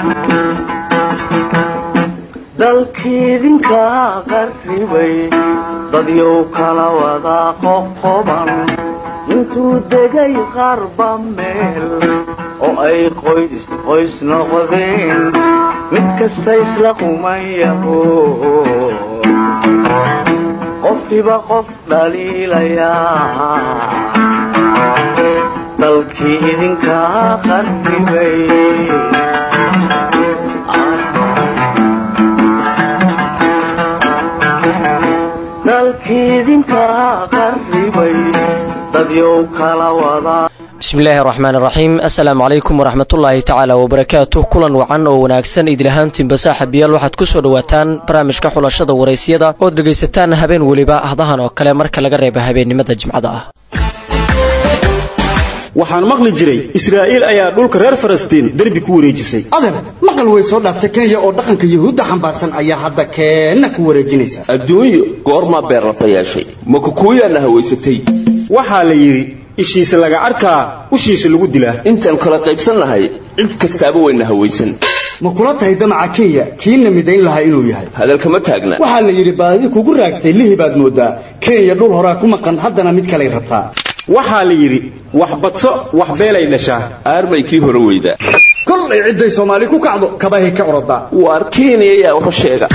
dalkiidinka qarribay dadyow kala wada qoqoban intuu degay qarba meel oo ay qoys qoys noqdeen mid kasta isla qumayaho qofkiba qof dhaliilayaa dalkii idinka qarribay dalkiidinka qarribay dadyow kala wada bismillaahi raxmaan raxiim assalaamu calaykum waraxmatullaahi tacaala wabarakaatuh kulan wacan oo wanaagsan idilhaantiinba saaxiibayaal waxaad ku soo dhowaataan barnaamijka xulashada waraysyada ood dhegaysataan habeen weliba ahdahan oo kale marka laga reeba habeennimada jimcada ah waxaan maqli jiray israa'iil ayaa dhulka reer falastiin derbi ku wareejisay adeer maqal way soo dhaaftay kenya oo dhaqanka yuhuudda xambaarsan ayaa hadda keenna ku wareejinaysa adduunyo goormaa beerlafa yeeshay ma kukuuyaana hawaysatay waxaa la yidhi ishiisa laga arkaa ushiisa lagu dilaa intaan kala qaybsan nahay cid kastaaba wayna hawaysan ma kula tahay damaca kenya kiina midayn lahaa inuu yahay hadalkama taagna waxaa la yidhi baadi kugu raagtay lihi baad moodaa kenya dhul horaa ku maqan haddana mid kalay rabtaa waxaa la yidhi wax badso wax beelay dhashaa aarbay kii hore weydaa kollay cidday soomaali ku kacdo kabahay ka orodaa waar kenya yaa waxu sheega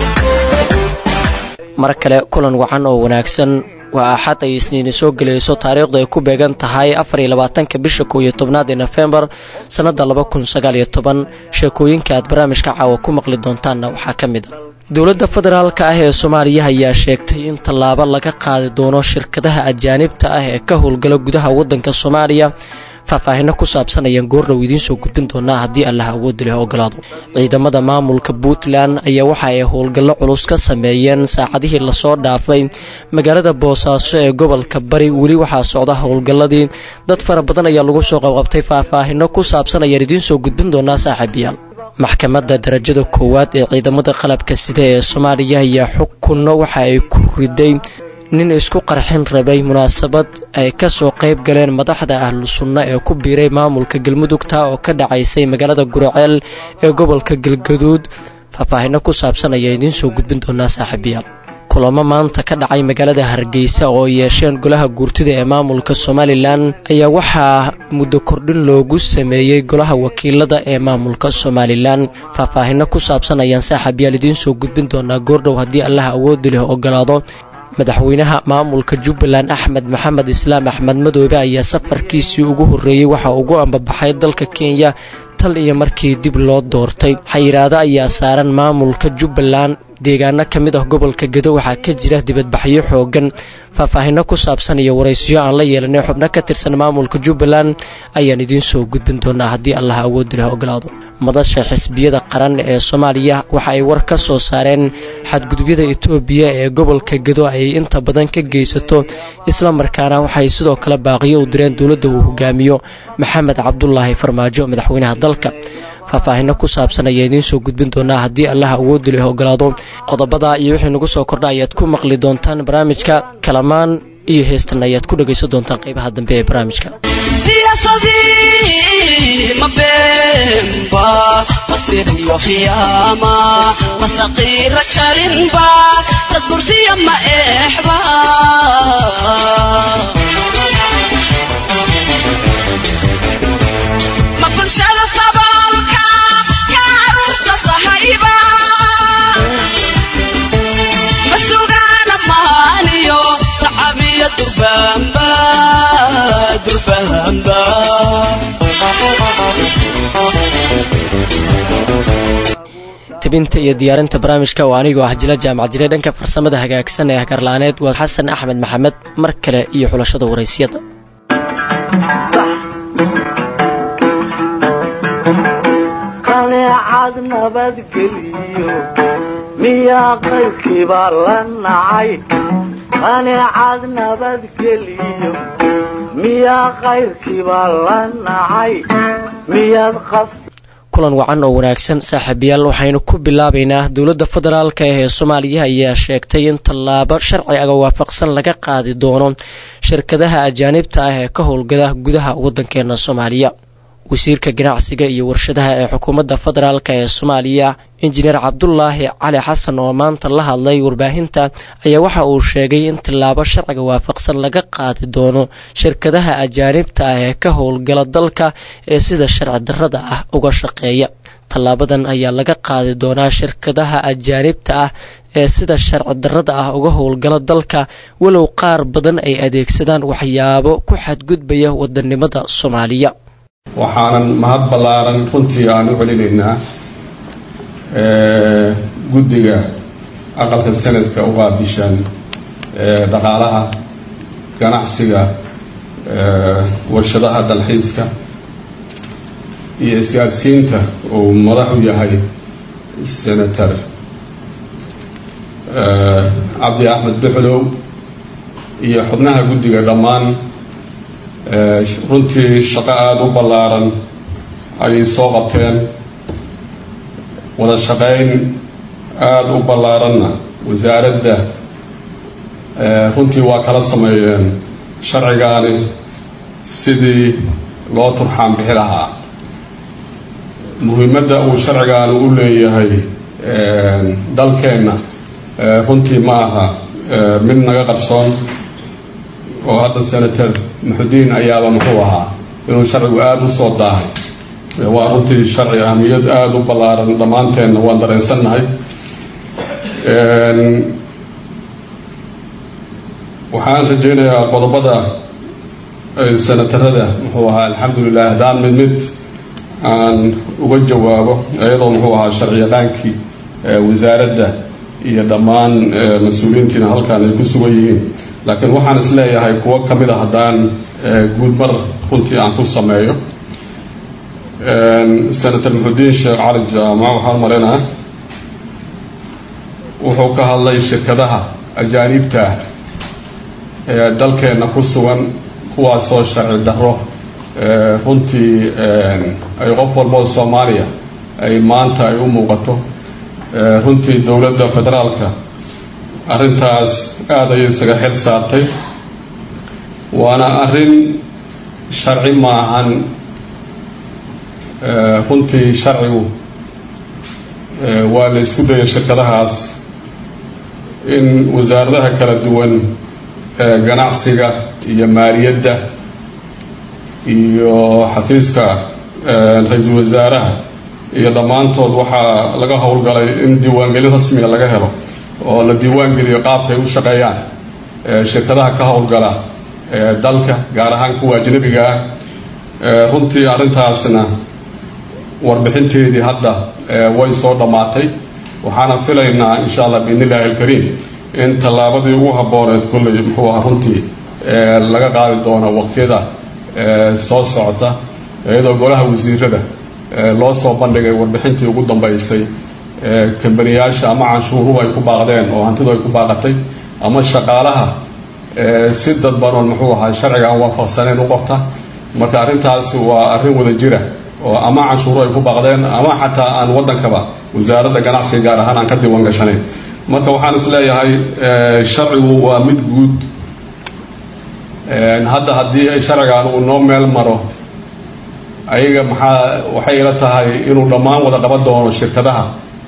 mar kale kulan wacan oo wanaagsan waa axad ay isniini soo gelayso taariikhdu ay ku beegan tahay afariyo labaatanka bisha kow iyo tobnaad ee nofembar sannadda laba kun sagaal iyo toban sheekooyinka aad barnaamijka caawa ku maqli doontaanna waxaa ka mid a dowladda federaalka ah ee soomaaliya ayaa sheegtay in tallaabo laga qaadi doono shirkadaha ajaanibta ah ee ka howlgala gudaha waddanka soomaaliya faahfaahino ku saabsan ayaan goordhow idiin soo gudbin doonaa haddii allah awoodda leh ogolaado ciidamada maamulka puntland ayaa waxa ay howlgallo culus ka sameeyeen saacadihii lasoo dhaafay magaalada boosaaso ee gobolka bari weli waxaa socda howlgalladii dad fara badan ayaa lagu soo qabqabtay faahfaahino ku saabsan ayaan idiin soo gudbin doonaa saaxiibayaal maxkamadda darajada koowaad ee ciidamada qalabka sida ee soomaaliya ayaa xukunno waxa ay ku riday nin isku qarxin rabay munaasabad ay ka soo qayb galeen madaxda ahlu sunno ee ku biiray maamulka galmudugta oo ka dhacaysay magaalada guraceel ee gobolka galgaduud faahfaahino ku saabsan ayaa idiin soo gudbin doonaa saaxiibayaal kulamo maanta ka dhacay magaalada hargeysa oo yeesheen golaha guurtida ee maamulka somalilan ayaa waxaa muddo kordhin loogu sameeyey golaha wakiilada ee maamulka somalilan faahfaahino ku saabsan ayaan saaxiibayaal idiin soo gudbin doonaa goordhow haddii allah awoodi leh ogolaado madaxweynaha maamulka jubbaland axmed maxamed islaam axmed madoobe ayaa safarkiisii ugu horreeyey waxa ugu ambabaxay dalka kenya tal iyo markii dib loo doortay xayiraado ayaa saaran maamulka jubbaland deegaano ka mid ah gobolka gedo waxaa ka jira dibadbaxyo xoogan faahfaahino ku saabsan iyo waraysiyo aan la yeelanay xubno ka tirsan maamulka jubbaland ayaan idiin soo gudbin doonaa haddii allah awoodi leh ogolaado madasha xisbiyada qaran ee soomaaliya waxa ay war ka soo saareen xadgudubyada etoobiya ee gobolka gedo ay inta badan ka geysato islamarkaana waxay sidoo kale baaqiyo u direen dowladda uu hogaamiyo maxamed cabdulaahi farmaajo madaxweynaha dalka faahfaahino ku saabsan ayaa idiin soo gudbin doonaa haddii allah awoodi leh ogolaado qodobada iyo wixii nagu soo kordha ayaad ku maqli doontaan barnaamijka kalamaan iyo heestan ayaad ku dhegaysan doontaan qaybaha dambe ee barnaamijka masaqiira jarinba dad bursiya ma eexba ma bulshada saboolka ka aruurta sahayba ma sugaana maaniyo sacabiyo durbaanba durbaanba tebinta iyo diyaarinta barnaamijka oo anigoo ah jila jaamac jire dhanka farsamada hagaagsan ee hagarla'aaneed waa xasan axmed maxamed mar kale iyo xulashada waraysyada qaleecad nabadgeliyo miyaa qaybkiibaa la nacay qaleecad nabadgeliyo miyaa qayrkiibaa la nacay miyaad qaf kulan wacan oo wanaagsan saaxiibayaal waxaynu ku bilaabaynaa dowladda federaalka ee soomaaliya ayaa sheegtay in tallaabo sharciga waafaqsan laga qaadi doono shirkadaha ajaanibta ah ee ka howlgala gudaha waddankeena soomaaliya wasiirka ganacsiga iyo warshadaha ee xukuumadda federaalk ee soomaaliya injineer cabdulaahi cali xasan oo maanta la hadlay warbaahinta ayaa waxa uu sheegay in tillaabo sharciga waafaqsan laga qaadi doono shirkadaha ajaanibta ah ee ka howlgala dalka ee sida sharci darrada ah uga shaqeeya tallaabadan ayaa laga qaadi doonaa shirkadaha ajaanibta ah ee sida sharci darrada ah uga howlgala dalka walow qaar badan ay adeegsadaan waxyaabo ku xadgudbaya wadanimada soomaaliya waxaanan mahad ballaaran runtii aan u celinaynaa guddiga aqalka sanadka u qaabishan dhaqaalaha ganacsiga warshadaha dalxiiska iyo isgaadsiinta uu madaxu yahay senator cabdi axmed duxlow iyo xubnaha guddiga dhammaan runtii shaqo aada u ballaaran ayay soo qabteen wada shaqayn aada u ballaaranna wasaaradda runtii waa kala sameeyeen sharcigaani sidii loo turxaan bixi lahaa muhiimadda uu sharcigaani u leeyahay dalkeenna runtii ma aha mid naga qarsoon oo hadda senator muxudiin ayaaba muxuu ahaa inuu sharcigu aada u soo daahay waa runtii sharci ahmiyad aada u ballaaran dhammaanteenna waan dareensannahay waxaan rajaynayaa qodobada senatarada muxuu ahaa alxamdulilah haddaan mid mid aan uga jawaabo iyadoo muxuu ahaa sharciyaqaankii wasaaradda iyo dhammaan mas-uuliyiintiina halkan ay ku sugan yihiin laakiin waxaan is leeyahay kuwo ka mid a haddaan guudmar runtii aan ku sameeyo senator muxudiin sheekh cali jaamac waxaan malaynaha wuxuu ka hadlay shirkadaha ajaaniibta ee dalkeenna ku sugan kuwaasoo sharci darro runtii ay qof walboo soomaaliya ay maanta ay u muuqato runtii dowladda federaalka arrintaas aada ayay isaga xil saartay waana arrin sharci maahan runtii sharcigu waa la isku dayay shirkadahaas in wasaaradaha kala duwan ee ganacsiga iyo maaliyadda iyo xafiiska ra-iisul wasaaraha iyo dhammaantood waxaa laga howlgalay in diiwaangelin rasmiga laga helo oo la diiwaangeliyo qaabkay u shaqeeyaan shirkadaha ka howlgala dalka gaar ahaan kuwa ajnabiga ah runtii arrintaasna warbixinteedii hadda way soo dhammaatay waxaana filaynaa insha allah biidn illahi alkariim in tallaabadii ugu habbooneed kolley muxuu aha runtii laga qaadi doono waqtiyada soo socota iyadoo golaha wasiirada loo soo bandhigay warbixintii ugu dambeysay kambaniyaasha ama canshuuruhu ay ku baaqdeen oo hantidu ay ku baaqatay ama shaqaalaha si dadbanoon muxuu ahaa sharciga aan waafaqsaneyn u qorta marka arrintaas waa arrin wada jira oo ama canshuuru ay ku baaqdeen ama xataa aan waddankaba wasaaradda ganacsiga gaar ahaan aan ka diiwan gashanayn marka waxaan is leeyahay sharcigu waa mid guud hadda haddii sharcigan uu noo meel maro ayaga maxaa waxay ila tahay inuu dhammaan wada qaban doono shirkadaha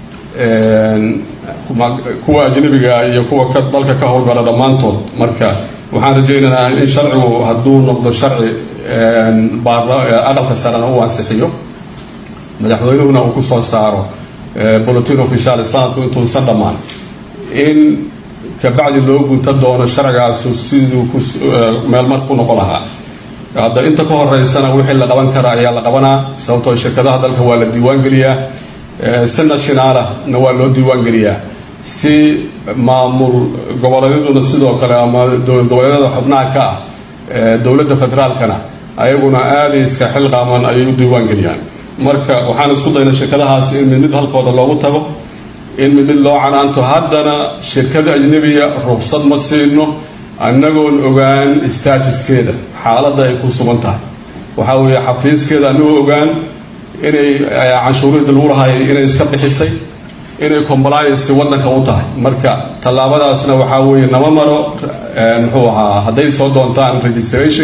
kuwa ajnabiga iyo kuwa dalka ka howlgala dhammaantood marka waxaan rajaynaynaa in sharcigu hadduu noqdo sharci aqalka sarena uu ansixiyo madaxweynuhuna uu kusoo saaro bulletin official sanadku intuusan dhammaan in kabacdi loo gunta doono sharcigaasu siduu meelmar ku noqon lahaa hadda inta ka horeysana wixii la qaban kara ayaa la qabanaa sababtoo shirkadaha dalka waa la diiwaan geliyaa si nationaalah na waa loo diiwaan geliyaa si maamul goboleedyaduna sidoo kale ama dowlad goboleedyada xubnaha ka ah dowladda federaalkana ayaguna aaday iska xilqaaman ayay u diiwaan geliyaan marka waxaan isku dayna shirkadahaas in mid mid halkooda loogu tago in mid mid loo canaanto haddana shirkada ajnabiya ruqsad ma siino annagoon ogaan statuskeeda xaaladda ay ku sugan tahay waxaa weeye xafiiskeeda annagoo ogaan inay canshuurida lagu lahay inay iska bixisay inay compliance waddanka u tahay marka tallaabadaasna waxaa weeye nama maro muxuu ahaa hadday soo doontaan registration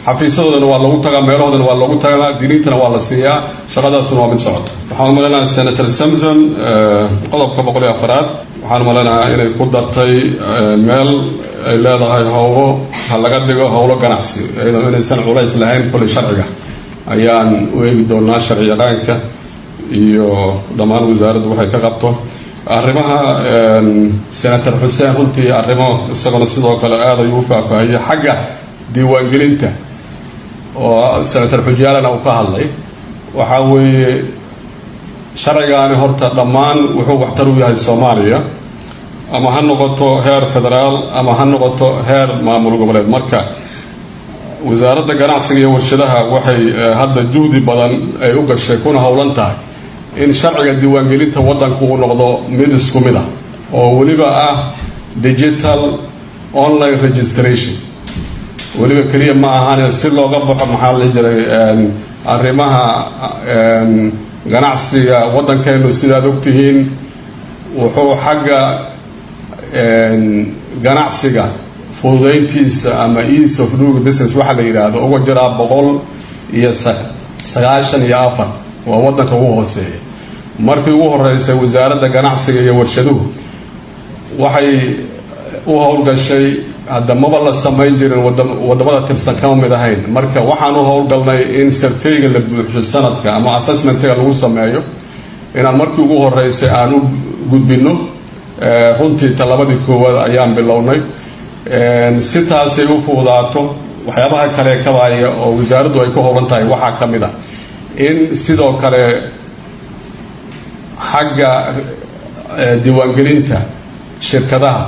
xafiisyadoodana waa loogu tagaa meelahoodana waa loogu tagaa diniintana waa la siiyaa shaqadaasuna waa mid socota waxaan umaleynaya senator samson qodobka boqol iyo afaraad waxaan umaleynaya inay ku dartay meel ay leedahay howlo ha laga dhigo howlo ganacsi iyadoo inaysan culays lahayn kulli sharciga ayaan u eegi doonaa sharci yaqaanka iyo dhammaan wasaaraddu waxay ka qabto arrimaha senator xuseen runtii arrimo isaguna sidoo kale aad ayuu u faahfaahiyey xagga diiwaangelinta oo senator xujaalana uu ka hadlay waxaa weeye sharcigaani horta dhammaan wuxuu waxtar u yahay soomaaliya ama ha noqoto heer federaal ama ha noqoto heer maamul goboleed marka wasaaradda ganacsiga iyo warshadaha waxay hadda juhdi badan ay u gashay kuna howlan tahay in sharciga diiwaangelinta waddanku uu noqdo mid isku mid ah oo weliba ah digital online registration weliba keliya ma ahane si looga baxo maxaa la jiray arrimaha ganacsiga waddankeenu sidaad ogtihiin wuxuu xagga ganacsiga fududayntiisa ama ease of doing business waxaa la yidhaahdo uga jiraa boqol iyo sagaashan iyo afar waa waddanka ugu hooseeya markii ugu horeysay wasaaradda ganacsiga iyo warshaduhu waxay u howlgashay hadda maba la samayn jirin wadamada tirsan kama mid ahayn marka waxaan u howlgalnay in sarfeyga la buuxsho sanadka ama assessmentiga lagu sameeyo inaan markii ugu horeysay aan u gudbino runtii talabadii koowaad ayaan bilownay si taasay u fududaato waxyaabaha kale kabaaya oo wasaaraddu ay ku howlan tahay waxaa ka mid a in sidoo kale xagga diiwaangelinta shirkadaha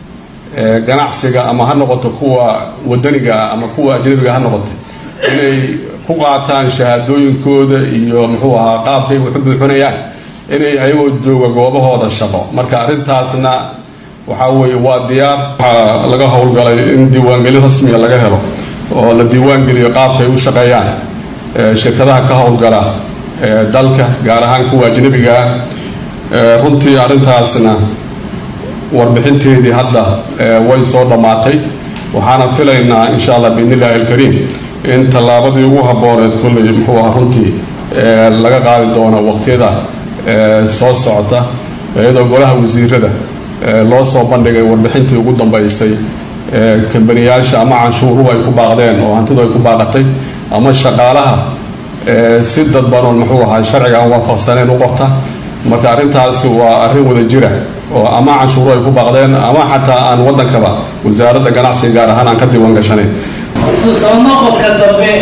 ganacsiga ama ha noqoto kuwa wadaniga ama kuwa ajnabiga ha noqotay inay ku qaataan shahaadooyinkooda iyo muxuu ahaa qaabkay waxu buuxinayaan inay ayagoo jooga goobahooda shaqo marka arrintaasna waxaa weeye waa diyaar waxaa laga howlgalay in diiwaangelin rasmiga laga helo oo la diiwaangeliyo qaabkay u shaqeeyaan shirkadaha ka howlgala dalka gaar ahaan kuwa ajnabiga ah runtii arrintaasna warbixinteedii hadda way soo dhammaatay waxaana filaynaa insha allah biidn illahi alkariim in tallaabadii ugu habbooneed kulley muxuu aha runtii laga qaadi doono waqtiyada soo socota iyadoo golaha wasiirada loo soo bandhigay warbixintii ugu dambeysay kambaniyaasha ama canshuuruhu ay ku baaqdeen oo hantidu ay ku baaqatay ama shaqaalaha si dadbanoon muxuu ahaa sharciga aan waafaqsaneen u qorta marka arrintaasi waa arrin wada jira oo ama canshuuru ay ku baaqdeen ama xataa aan waddankaba wasaaradda ganacsiga gaar ahaan aan ka diiwaan gashanayn isu soo noqodka dambe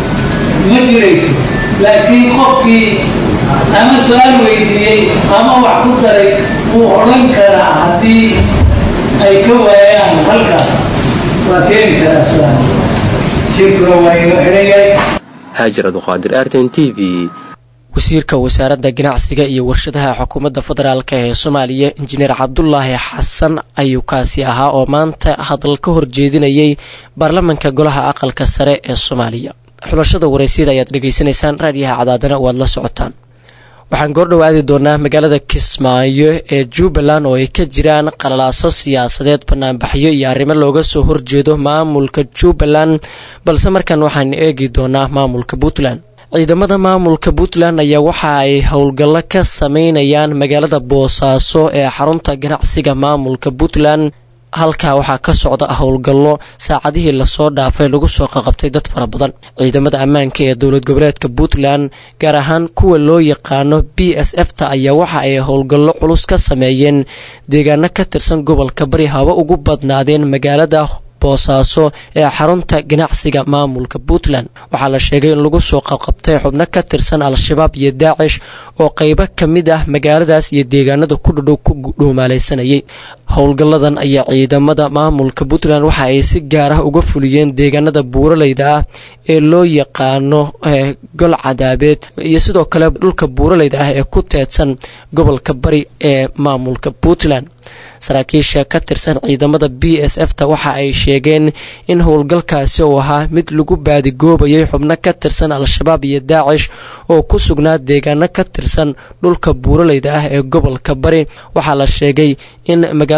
ma jirayso laakiin qofkii ama su-aal weydiiyey ama wax ku daray wuu odhan karaa haddii ay ka waayaan halkaas waa keeni karaa su-aal shirkuna waa inoo xidhan yahay haajir aduqaadir arten t v wasiirka wasaaradda ganacsiga iyo warshadaha xukuumadda federaalk ee soomaaliya injineer cabdulaahi xasan ayuu kaasi ahaa oo maanta hadal ka horjeedinayay baarlamanka golaha aqalka sare ee soomaaliya xulashada waraysyada ayaad dhegaysanaysaan raadiyaha cadaadana waad la socotaan waxaan goordhow aadi doonaa magaalada kismaayo ee jubbaland oo ay ka jiraan qalalaaso siyaasadeed banaanbaxyo iyo arrimo looga soo horjeedo maamulka jubbaland balse markan waxaan eegi doonaa maamulka puntland ciidamada maamulka puntland ayaa waxa ay howlgallo ka sameynayaan magaalada boosaaso ee xarunta ganacsiga maamulka puntland halkaa waxaa ka socda howlgallo saacadihii lasoo dhaafay lagu soo qaqabtay dad fara badan ciidamada ammaanka ee dowlad goboleedka puntland gaar ahaan kuwa loo yaqaano b s f ta ayaa waxa ay howlgallo culus ka sameeyeen deegaano ka tirsan gobolka bari haba ugu badnaadeen magaalada boosaaso ee xarunta ganacsiga maamulka puntland waxaa la sheegay in lagu soo qabqabtay xubno ka tirsan al-shabaab iyo daacish oo qeybo ka mid ah magaaladaas iyo deegaanada ku dhadhow ku dhuumaalaysanayay howlgalladan ayaa ciidamada maamulka puntland waxa ay si gaar ah uga fuliyeen deegaanada buuraleyda ah ee loo yaqaano gol cadaabeed iyo sidoo kale dhulka buuraleyda ah ee ku teedsan gobolka bari ee maamulka puntland saraakiisha ka tirsan ciidamada b s f ta waxa ay sheegeen in howlgalkaasi uu ahaa mid lagu baadigoobayay xubno ka tirsan al-shabaab iyo daacish oo ku sugnaa deegaano ka tirsan dhulka buuraleyda ah ee gobolka bari waxaa la sheegay in magaalada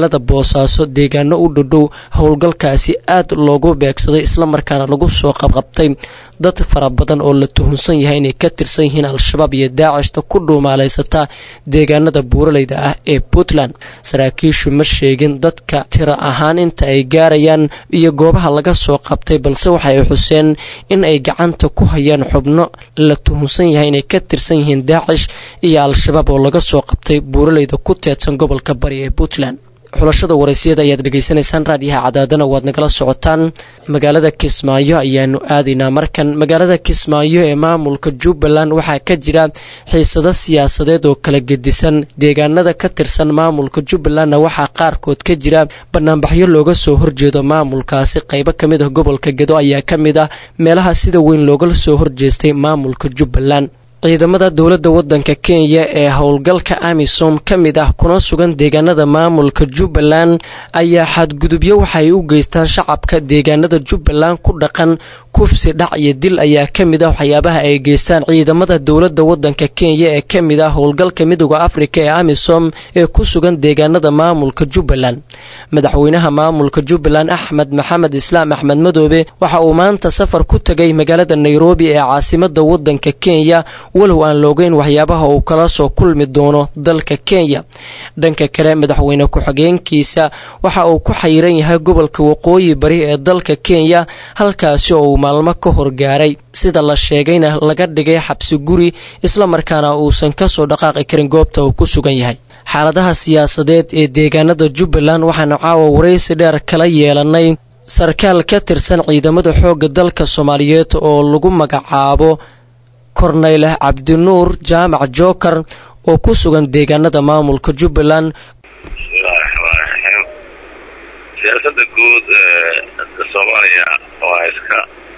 magaalada boosaaso deegaano u dhadhow howlgalkaasi aad loogu beegsaday islamarkaana lagu soo qabqabtay dad fara badan oo la tuhunsan yahay inay ka tirsan yihiin al-shabaab iyo daacishta ku dhuumaalaysata deegaanada buuraleyda ah ee puntland saraakiishu ma sheegin dadka tira ahaan inta ay gaarayaan iyo goobaha laga soo qabtay balse waxay xuseen in ay gacanta ku hayaan xubno la tuhunsan yahay inay ka tirsan yihiin daacish iyo al-shabaab oo laga soo qabtay buuraleyda ku teedsan gobolka bari ee puntland xulashada waraysiyada ayaad dhegaysanaysaan raadiyaha cadaadana waad nagala socotaan magaalada kismaayo ayaanu aadaynaa markan magaalada kismaayo ee maamulka jubbaland waxaa ka jira xiisado siyaasadeed oo kala gedisan deegaanada ka tirsan maamulka jubbalandna waxaa qaarkood ka jira banaanbaxyo looga soo horjeedo maamulkaasi qaybo ka mid ah gobolka gedo ayaa ka mid ah meelaha sida weyn loogala soo horjeestay maamulka jubbaland ciidamada dowladda waddanka kenya ee howlgalka amisom ka mid ah kuna sugan deegaanada maamulka jubbaland ayaa xadgudubyo waxay u geystaan shacabka deegaanada jubbaland ku dhaqan kufsi dhac iyo dil ayaa ka mid ah waxyaabaha ay geystaan ciidamada dowladda waddanka kenya ee ka mid ah howlgalka midooda afrika ee amisom ee ku sugan deegaanada maamulka jubbaland madaxweynaha maamulka jubbaland axmed maxamed islaam axmed madoobe waxa uu maanta safar ku tegay magaalada nairobi ee caasimada waddanka kenya walow aan loogeyn waxyaabaha uu kala soo kulmi doono dalka kenya dhanka kale madaxweyne ku-xigeenkiisa waxa uu ku xayiran yahay gobolka waqooyi bari ee dalka kenya halkaasi oo uu maalmo ka horgaaray sida la sheegayna laga dhigay xabsi guri islamarkaana uusan kasoo dhaqaaqi karin goobta uu ku sugan yahay xaaladaha siyaasadeed ee deegaanada jubbaland waxaanu caawa waraysi dheer kala yeelanay sarkaal ka tirsan ciidamada xoogga dalka soomaaliyeed oo lagu magacaabo korneyle cabdinuur jaamac joker oo ku sugan deegaanada maamulka jubbaland bismillahi raxmaan raxiim siyaasada guud ee soomaaliya waa iska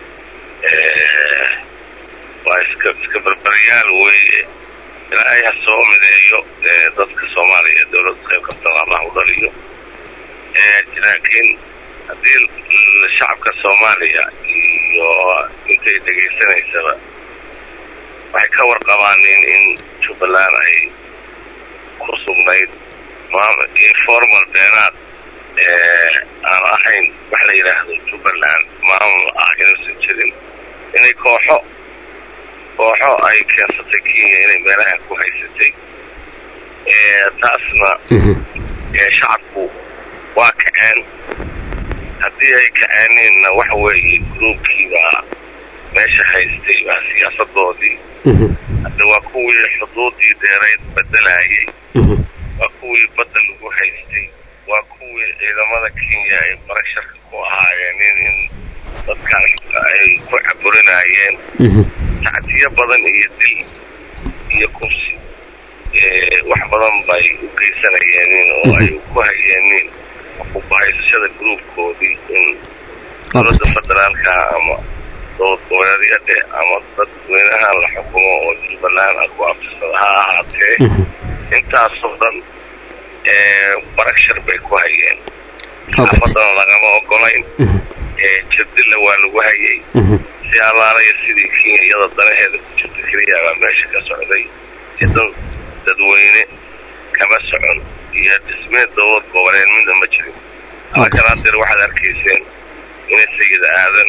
waa iska iska barbaryaal weeye ilaahay ha soo mideeyo dadka soomaaliya dowladda qayb kabtan allah u dhaliyo laakiin haddii shacabka soomaaliya iyo intay dhegaysanaysaba waxay ka warqabaanin in jubbaland ay ku sugnayd informal beenaad aan ahayn wax la yidhaahdo jubbaland maamul ah inuusan jirin inay kooxo kooxo ay keensatay kenya inay meelaha ku haysatay taasna shacabku waa kaceen haddii ay kaceeninna waxa weeye gruubkiibaa meesha haystay baa siyaasadoodii hadda waa kuwii xuduudii deerayd bedelayay waa kuwii badda lagu haystay waa kuwii ciidamada kenya ay barasharka ku ahaayeen in dadkan ay ku caburinayeen tacdiyo badan iyo dil iyo kursi wax badan bay u geysanayeenin oo ay ku hayeenin kubahaysashada gruubkoodii in dowladda federaalka ama dowlad goboleedyade ama dadweynaha la xukumo oo jubbaland a ku aftirsada ha ahaatee intaasoo dhan baragshar bay ku hayeen saxaafadana lagama ogolayn jirdilla waa lagu hayay si allaalaya sidii kenya iyada danaheeda ku jirta keliya baa meesha ka socday idan dadweyne kama socon iyo dhismeed dowlad goboleed midna ma jirin alakalaandeer waxaad arkayseen inay sayida aadan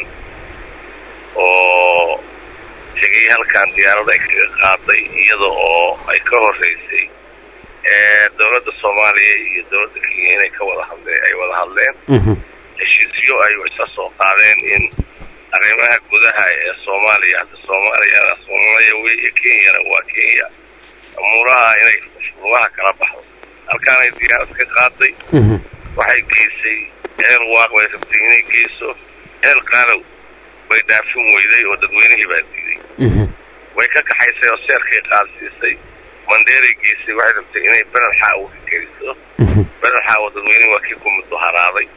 oo tegay halkan diyaarad ay kaga qaaday iyada oo ay ka horeysay dowladda soomaaliya iyo dowladda kenya inay ka wada hadleen ay wada hadleen heshiisyo ay isa soo qaadeen in arrimaha gudaha ee soomaaliya hadda soomaaliyana soomaaliya wey kenyana waa kenya amuuraha inay lugaha kala baxdo halkaanay diyaarad ka qaaday waxay geysay eel waaq bay rabtay inay geyso eel qaalow bay dhaafin weyday oo dadweynihii baa diiday way ka kaxaysay oo seerkay qaadsiisay mandheeray geysay waxay rabtay inay beled xaawo ka geliso beled xaawo dadweynihii waa kii ku mudaharaaday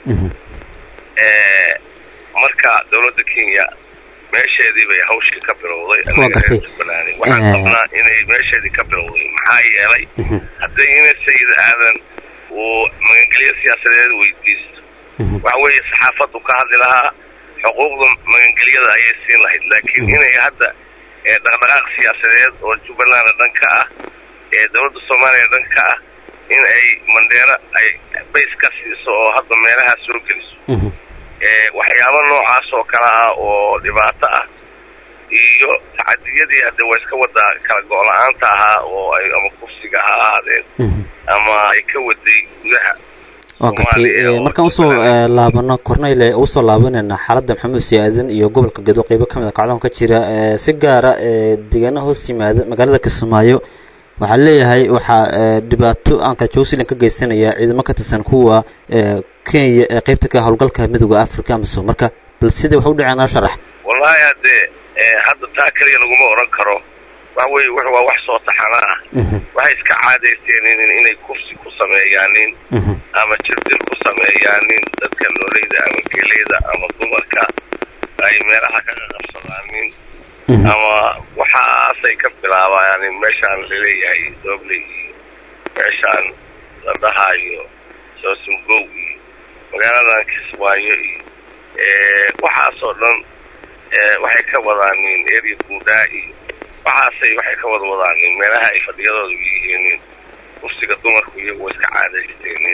marka dowladda kenya meesheedii bay hawshii ka bilowday jubbaland waxaan qabnaa inay meesheedii ka bilowday maxaa yeelay hadday ina sayid aadan uu magangelyo siyaasadeed weydiisto waxa weeye saxaafaddu ka hadli lahaa xuquuqda magangelyada ayay siin lahayd laakiin inay hadda dhaqdhaqaaq siyaasadeed oo jubbaland dhan ka ah ee dowladda soomaaliya dhan ka ah in ay mandheero ay bays ka siiso oo hadda meelaha soo geliso waxyaabo noocaas oo kale ah oo dhibaato ah iyo tacadiyadii hadde waa iska wada kala go-la-aanta ahaa oo ay ama kufsiga ha ahaadeen ama ay ka waday gudaha waa gartay markaan usoo laabano corneyle usoo laabanayna xaaladda maxamuud siyaadan iyo gobolka gedo qeybo ka mid a kacdoon ka jira si gaara deegaana hoos yimaada magaalada kismaayo waxaa leeyahay waxaa dhibaato aanka jowsilan ka geysanaya ciidamo ka tirsan kuwa kenya ee qeybta ka howlgalka midooda africa amisom marka bal sida wax u dhaceen sharax wallahi haddee hadda taa keliya laguma odhan karo waxa weye w waa wax soo taxana ah waxay iska caadaysteen inay kufsi ku sameeyaanin ama jirdil ku sameeyaanin dadka nooleyda ama geleyda ama dumarka ay meelaha ka qaqabsadaanin ama waxaasay ka bilaabayaanin meeshaan laleeyahay doobley iyo meeshaan la dhahaayo soosungow iyo magaaladan kismaayo iyo waxaasoo dhan waxay ka wadaanin area guudaa iyo waxaasay waxay ka wada wadaanin meelaha ay fadhiyadooda yihiinin kufsiga dumarku iyagu wa iska caadaysteenin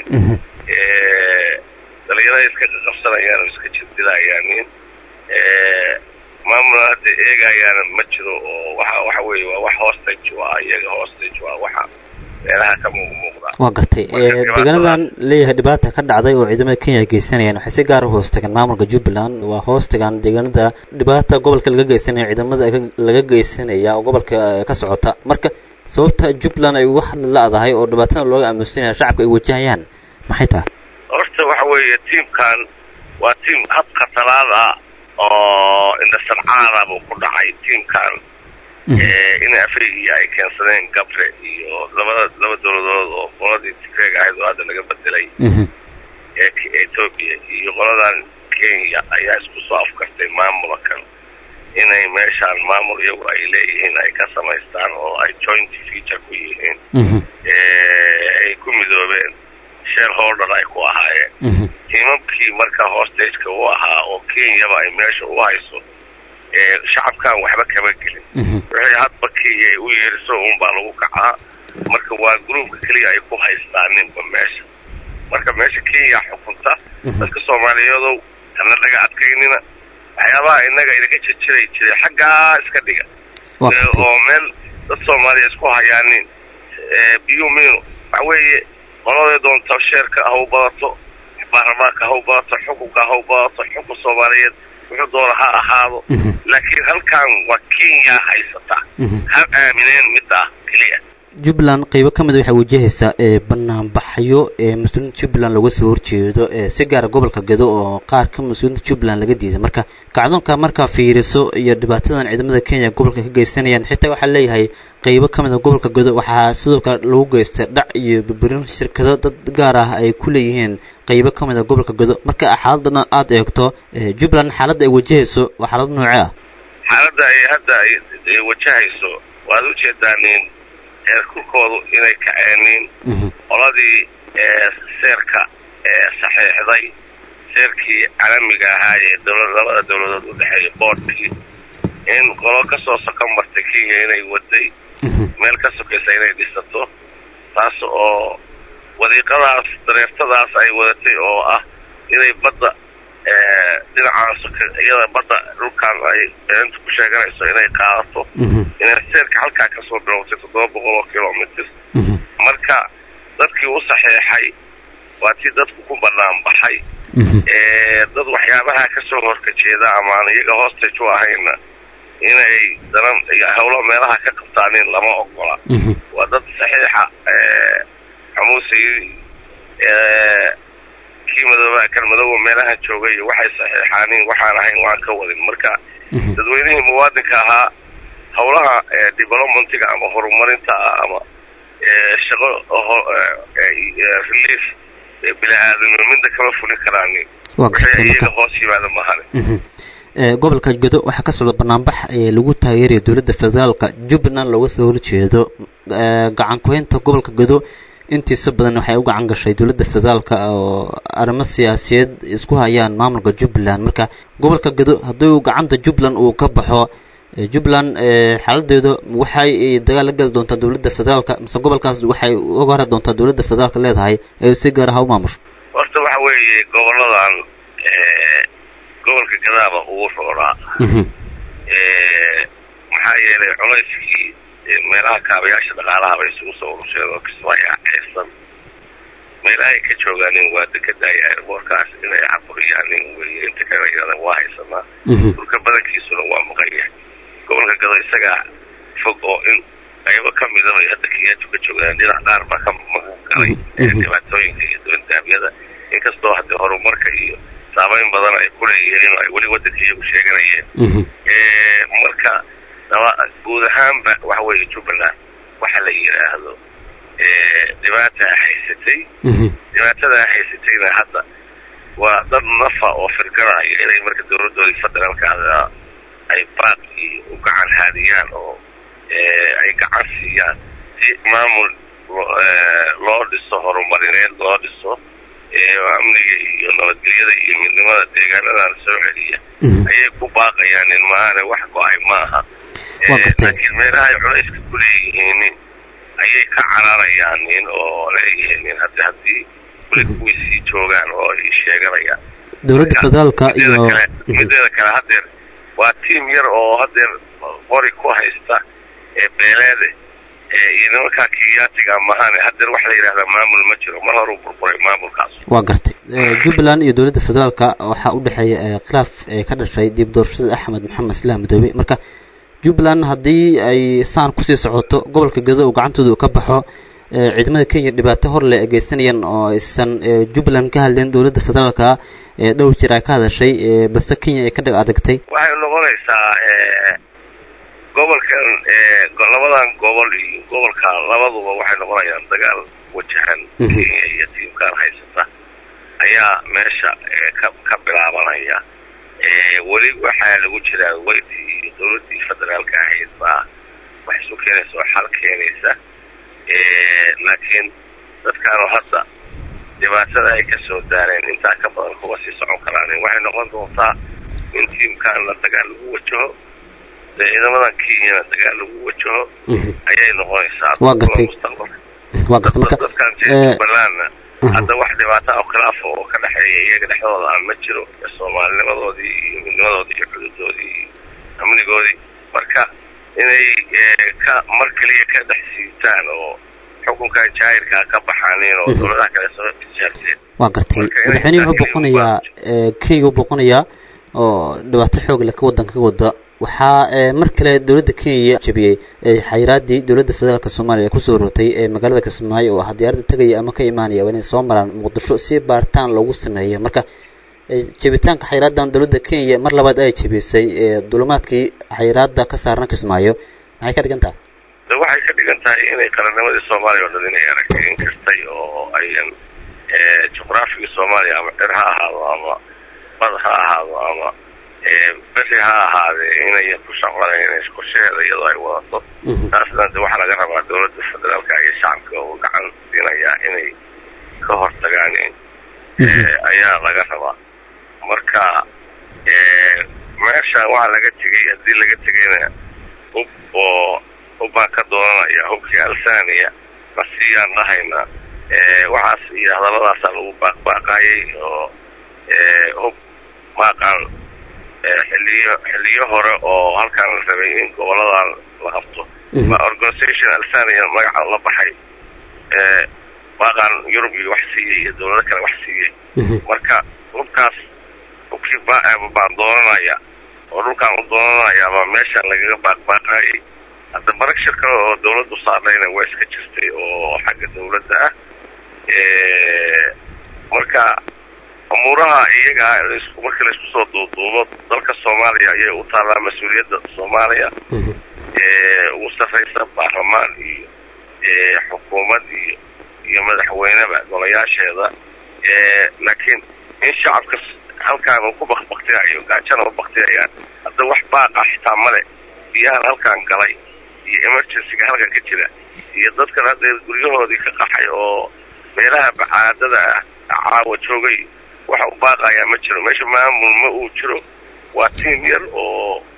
dhalinyarada iska qaqabsanayaan oo iska jirdilayaanin maamula hadda eegayaana ma jiro oo waxa waxa weeye waa wax hostage waa iyaga hostage waa waxa meelaha ka muuqmuuqda waa gartay deegaanadan leeyahay dhibaata ka dhacday oo ciidamada kenya ay geysanayaan waxay si gaara hoos tagaan maamulka jubbaland waa hoos tagaan deegaanada dhibaata gobolka laga geysanaya ciidamada laga geysanaya oo gobolka ka socota marka sababta jubbaland ay uga hadli la-dahay oo dhibaatada looga aamusanaya shacabka ay wajahayaan maxay tahay horta waxa weeye tiimkan waa tiim habka talaada oo indhasarcaada buu ku dhacay tiimkan in afrigiya ay keensadeen gabre iyo labada laba dowladood oo qoladii tigreeg ahayd oo hadda laga bedelay ee etoobiya iyo qoladan kenya ayaa isku soo afkartay maamulkan inay meeshaan maamul iyagu ay leeyihiin ay ka samaystaan oo ay joint feature ku yihiin ay ku midoobeen shareholder ay ku ahaayeen tiimamkii marka hostageka u ahaa oo kenyaba ay meesha u hayso shacabkan waxba kama gelin wixii hadba kenya ay u yeeriso unbaa lagu kacaa marka waa gruubka keliya ay ku haystaaninba meesha marka meesha kenya xukunta dadka soomaaliyeedow hana laga adkaynina waxyaabaha inaga inaga jijiray jiray xaggaa iska dhiga oo meel dad soomaaliya isku hayaanin biyu mino waxa weeye qoladay doonta sheerka ha u badato baarlamaanka ha u badato xukunka ha u badato xukun soomaaliyeed wuxuu doona ha ahaado laakiin halkan waa kenya haysata ha aamineen midda keliya jubbaland qeybo ka mid a waxay wajahaysaa ee banaanbaxyo ee mas-uuliinta jubbaland looga soo horjeedo ee si gaara gobolka gedo oo qaar ka mas-uuliinta jubbaland laga diiday marka kacdoonka markaa fiiriso iyo dhibaatadan ciidamada kenya gobolka ka geysanayaan xitaa waxaa leeyahay qeybo ka mid a gobolka gedo waxaa sidoo kale lagu geystay dhac iyo burburin shirkado dad gaar ah ay ku leeyihiin qeybo ka mid a gobolka gedo marka xaaladana aada eegto jubbaland xaaladda ay wajahayso waa xaalad noocee ah xaaladda ay hadda ay wajahayso waad ujeedaanin heerkulkoodu inay kaceenin qoladii seerka saxiixday seerkii caalamiga ahaa ee dowla labada dowladood udhexeeya boodhkii in qolo kasoo sokan martay kenya inay waday meel ka sokaysa inay dhisato taas oo wadiiqadaas dareertadaas ay wadatay oo ah inay badda dhinacaan soka iyada badda dhulkaan ay beentu ku sheeganayso inay qaadato inay seerka halkaa kasoo bilowtay toddoba boqol oo kilomitr marka dadkii u saxeexay waa tii dadku ku banaan baxay dad waxyaabaha kasoo horkajeeda amaan iyaga hostage u ahayna inay danan iyo howlo meelaha ka qabtaanin lama ogola waa dad saxiixa xamuusay kii madooba kan madooba meelahan joogay iyo waxay saxiixaanin waxaan ahayn waan ka wadin marka dadweynihii muwaadinka ahaa howlaha developmentiga ama horumarinta ama shaqo relief bini-aadamnimo midna kama fulin karaanin wixii iyaga hoos yimaada mahane gobolka gedo waxaa ka socda banaanbax ee lagu taageeraya dowladda federaalka jubbaland looga soo horjeedo gacan ku-haynta gobolka gedo intiisa badan waxay u gacan gashay dowladda federaalka oo arrimo siyaasiyeed isku hayaan maamulka jubbaland marka gobolka gedo haddii uu gacanta jubbaland uu ka baxo Eh, jubbaland eh, xaaladeedu waxay eh, dagaal la geli doontaa dowladda federaalka mise gobolkaas waxay uga hori doontaa dowladda federaalka leedahay ee si gaar ah u maamusho horta waxa weeye goboladan eh, gobolka gadaaba ugu roonaa Eh, maxaa yeelay culayskii eh, meelaha kaabayaasha dhaqaalaha bay isugu soo urusheen oo kismaayo ceesan meelahay ka joogaanin waa dekedaya airboorkaas inay caburiyaanin weye inta kale iyada waa haysanaa dhulka badankiisuna waa maqan yahay gobolka gado isagaa fog oo in qaybo ka midaba ay hadda kiyaatu ka joogaan dhinac qaar baa ka magan galay ee dhibaatooyinka iyo duwandaamyada inkastoo haddii horumarka iyo saameyn badan ay ku leeyihiin oo ay weli waddanka iyagu sheeganayeen Eh, marka daba- guud ahaanba waxa weeye jubbaland waxa la yidhaahdo eh, dhibaata haysatay dhibaatada haysatayna hadda waa dad nafa oo firgaraya inay marka dowladoodii federaalka ah ay baaq iyo u gacan haadiyaan oo eh, ay gacan siiyaan si maamul lo- eh, loo dhiso horumarineed loo dhiso eh, amniga iyo nabadgelyada iyo midnimada deegaanadan soo celiya ayay ku baaqayaan in maahane wax go-ay maaha Waa Eh, gartay. laakiin meelaha ay culayska ku leeyihiin ayay ka cararayaan nin oo leeyihiin nin haddi haddii weli kuwii sii joogaan oo ay sheeganayaan dowladda federaalka mideeda iyo kale mideeda kale haddeer waa tiim yar oo haddeer qori ku haysta ee beeleede ee iyo nimankaa kiyaatiga mahane haddeer waxa la yidhahdaa maamul ma jiro mar horuu burburay maamulkaas waa gartay Eh, jubbaland iyo dowladda federaalka waxaa u dhexeeya eh, khilaaf eh, ka dhashay dib doorashada axmed maxamed islaam madoobe marka jubbaland haddii ay saan kusii socoto gobolka gado uu gacantooda uu ka baxo eh, ciidamada kenya dhibaato hor leh ay geysanayaan oo aysan eh, jubbaland ka hadleen dowladda federaalka ee dhowr jir ay ka hadashay eh, balse kenya ay ka dhag adagtay waxay noqonaysaa eh, gobolkan eh, go- labadan gobol iyo gobolka labaduba waxay noqonayaan dagaal wajahan kenya iyo tiimkan haysata ayaa meesha eh, ka ka bilaabanaya Eh, weli waxaa lagu jiraa weydii iyo dowladdii federaalka ahayd baa wax isu keenaysa oo xal keenaysa Eh, laakiin dadkaanu hadda dhibaatada ay ka soo daareen intaa ka badan kuwa sii socon karaan waxay noqon doontaa in tiimkan la dagaal lagu wajaho dee ciidamadan kenyana dagaal lagu wajaho ayay noqonaysaa Waa gartay. mustaqbalka waa gartay marka dadkan eh, jubbalandna hadda wax dhibaato oo khilaaf oo ka dhexeeya iyaga dhexdooda aan ma jiro ee soomaalinimadoodii iyo midnimadoodii iyo xuduudoodii iyo amnigoodii marka inay eh, ka mar keliya ka dhex siitaan oo xukunkan jaahirkaa ka baxaanin oo dowladaha kale soo tijaabteen waa gartay Marka inay madaxweynuhu wuxuu tahay boqonayaa eh, kenya u boqonayaa oo dhibaato xoog leh ka wadanka ka wada waxaa eh, mar kale dowladda kenya jabiyey eh, xayiraadii dowladda federaalk soomaaliya kusoo rotay ee magaalada kismaayo oo ah diyaaradda tegaya ama ka imaanaya waa inay soo maraan muqdisho si baaritaan loogu sameeyo marka eh, jabitaanka xayiraadan dowladda kenya mar labaad ay jabisay ee dulimaadkii xayiraada ka saarna kismaayo maxay ka dhigan tahay de waxay ka dhigan tahay inay qarannimadii soomaaliya oo dhan inay aragtay in kastay oo ayan eh, juqraafiga soomaaliya ama cir ha ahaado ama bad ha ahaado ama eh, beri ha ahaadee inayan ku shaqonayn inay qorshaheeda iyadoo ay wadato taasna de waxaa laga rabaa dowladda federaalka iyo shacabka uu gacan siinayaa inay ka hortagaan eh, ayaa laga rabaa marka eh, meesha waxaa laga tegay haddii laga tegayna hub oo hubbaan ka dooranaya hubkii alsaniya nasiyaan dhahayna eh, waxaas iyo hadalladaasaa lagu baaqbaaqayay oo eh, hub maaqaan eh, xiliyo xiliyo hore oo halkaan la rabay in goboladan la qabto ma organisation alsaniya magaca la baxay eh, maaqaan yurub iyo wax siiyey iyo dowlado kale wax siiyey marka hubkaas hubkii ba- baan dooranaya oo dhulkaan u doonanaya baa meesha lagaga baaqbaaqayay hadda marag shirka oo dowladdu saarnayna waa iska jirtay oo xagga dowladda ah Eh, marka umuuraha iyaga isku marka laisku soo duuduubo dalka soomaaliya ayay u taallaa mas-uuliyadda soomaaliya Eh, ugu sarraysa baarlamaan iyo eh, xukuumad iyo iyo madaxweyneba golayaasheeda Eh, laakiin in shacabka s- halkaan uu ku bakbaktiyayo gaajana u baktiyayaan hadda wax baaqa xitaa male biyahan halkaan galay iyo emergencyga halkan ka jira iyo dadkan hadda guryahoodii ka qaxay oo meelaha bacaadada ah caawa joogay waxa u baaqayaa ma jiro meesha maamul ma uu jiro waa tiim yar oo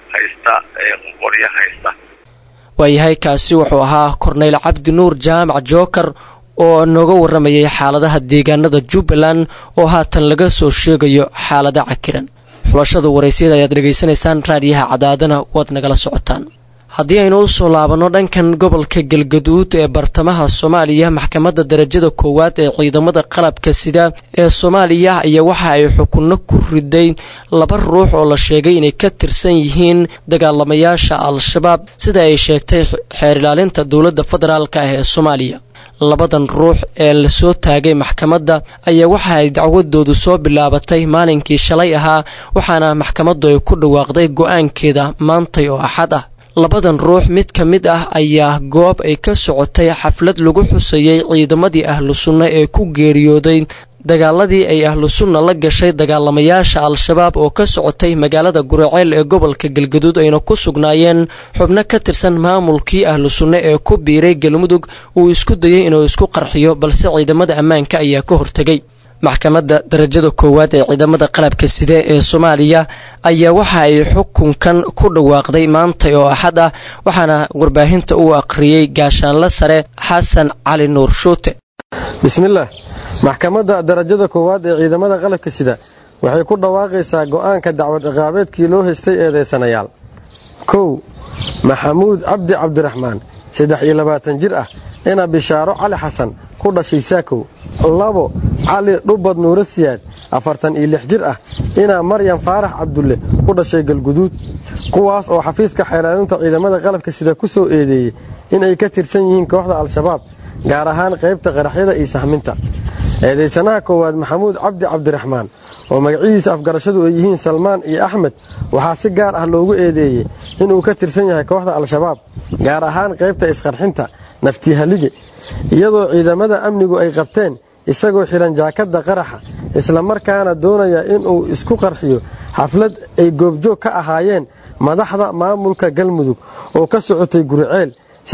haysta qoryo haysta waayahay kaasi wuxuu ahaa korneyl cabdi nuur jaamac jookar oo nooga waramayay xaaladaha deegaanada jubbaland oo haatan laga soo sheegayo xaalada cakiran xulashada waraysyada ayaad dhegaysanaysaan raadiyaha cadaadana waad nagala socotaan haddii aynu u soo laabanno dhankan gobolka galgaduud ee bartamaha soomaaliya maxkamadda darajada koowaad ee ciidamada qalabka sida ee soomaaliya ayaa waxa ay xukunno ku riday laba ruux oo la sheegay inay ka tirsan yihiin dagaalamayaasha al-shabaab sida ay sheegtay xeer ilaalinta dowladda federaalk ah ee soomaaliya labadan ruux ee lasoo taagay maxkamadda ayaa waxa ay dacwadoodu soo bilaabatay maalinkii shalay ahaa waxaana maxkamaddu ay ku dhawaaqday go-aankeeda maantay oo axad ah labadan ruux mid ka mid ah ayaa goob ay ka socotay xaflad lagu xusayay ciidamadii ahlu sunna ee ku geeriyooday dagaaladii ay ahlu sunna la gashay dagaalamayaasha al-shabaab oo ka socotay magaalada guraceel ee gobolka galgaduud ayna ku sugnaayeen xubno ka tirsan maamulkii ahlu sunne ee ku biiray galmudug uu isku dayay inuu isku qarxiyo balse ciidamada ammaanka ayaa ka hortegay maxkamadda darajada koowaad ee ciidamada qalabka side ee soomaaliya ayaa waxa ay xukunkan ku dhawaaqday maantay oo axad ah waxaana warbaahinta uu aqriyey gaashaanle sare xasan cali nuur shuute bismillaah maxkamadda darajada koowaad ee ciidamada qalabka sida waxay ku dhawaaqaysaa go'aanka dacwad ciqaabeedkii loo haystay eedaysanayaal kow maxamuud cabdi cabdiraxmaan saddex iyo labaatan jir ah ina bishaaro cali xasan ku dhashay saakow labo cali dhubad nuuro siyaad afartan iyo lix jir ah inaa maryam faarax cabdulle ku dhashay galguduud kuwaas oo xafiiska xeelaalinta ciidamada qalabka sida ku soo eedeeyey inay ka tirsan yihiin kooxda al-shabaab gaar ahaan qaybta qaraxyada iyo sahminta eedaysanaha koowaad maxamuud cabdi cabdiraxmaan oo magacihiisa afgarashadu ay yihiin salmaan iyo axmed waxaa si gaar ah loogu eedeeyey inuu ka tirsan yahay kooxda al-shabaab gaar ahaan qaybta isqarxinta naftihalige iyadoo ciidamada amnigu ay qabteen isagoo xihan jaakadda qaraxa islamarkaana doonaya inuu isku qarxiyo xaflad ay goobjoog ka ahaayeen madaxda maamulka galmudug oo ka socotay guriceel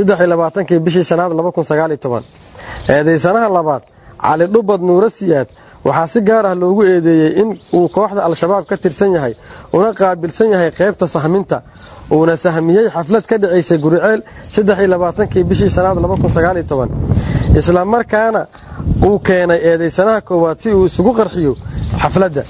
kii bishii shanaad eedaysanaha labaad cali dhubad nuuro siyaad waxaa si gaar ah loogu eedeeyey in uu kooxda al-shabaab ka tirsan yahay una qaabilsan yahay qaybta sahminta uuna sahmiyey xaflad ka dhacaysay guriceel kii bishii shanaad isla markaana uu keenay eedaysanaha koowaad si uu isugu qarxiyo xafladda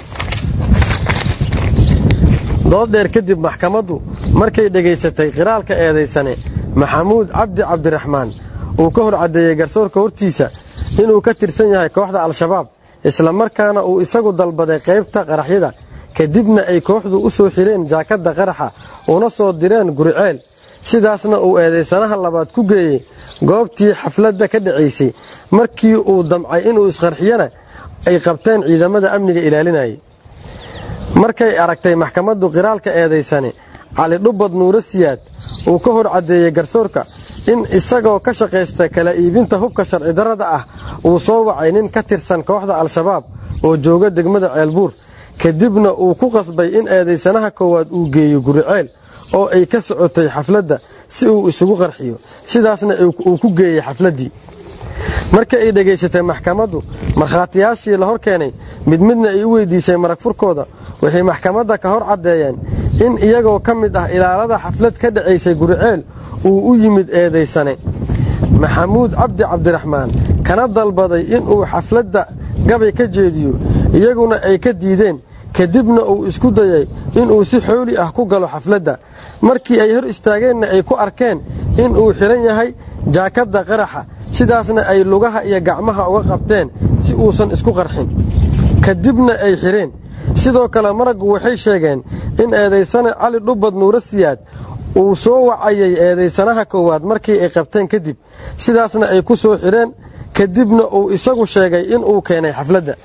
dooddheer kadib maxkamaddu markay dhegaysatay qiraalka eedaysane maxamuud cabdi cabdiraxmaan uu ka hor caddeeyey garsoorka hortiisa inuu ka tirsan yahay kooxda al-shabaab islamarkaana uu isagu dalbaday qaybta qaraxyada kadibna ay kooxdu u soo xireen jaakadda qaraxa una soo direen guriceel sidaasna uu eedaysanaha labaad ku geeyey goobtii xafladda ka dhacaysay markii uu damcay inuu isqarxiyana ay qabteen ciidamada amniga ilaalinayay markay aragtay maxkamaddu qiraalka eedaysane cali dhubad nuuro siyaad uu ka hor caddeeyey garsoorka in isagoo ka shaqaysta kala iibinta hubka sharci darrada ah uu soo wacay nin ka tirsan kooxda al-shabaab oo jooga degmada ceelbuur kadibna uu ku qasbay in eedaysanaha koowaad uu geeyo guriceel oo ay ka socotay xafladda si uu isugu qarxiyo sidaasna uu ku geeyey xafladdii marka ay dhegaysatay maxkamaddu markhaatiyaashii la hor keenay mid midna ay u weydiisay marag furkooda waxay maxkamadda ka hor caddeeyeen in iyagoo ka mid ah ilaalada xaflad ka dhacaysay guriceel uu u yimid eedaysane maxamuud cabdi cabdiraxmaan kana dalbaday inuu xafladda gabay ka jeediyo iyaguna ay ka diideen kadibna uu isku dayay inuu si xooli ah ku galo xafladda markii ay hor istaageenna ay ku arkeen inuu xidhan yahay jaakadda qaraxa sidaasna ay lugaha iyo gacmaha uga qabteen si uusan isku qarxin kadibna ay xidheen sidoo kale maraggu waxay sheegeen in eedaysane cali dhubad nuuro siyaad uu soo wacayay eedaysanaha koowaad markii ay qabteen kadib sidaasna ay ku soo xidheen kadibna uu isagu sheegay inuu keenay xafladda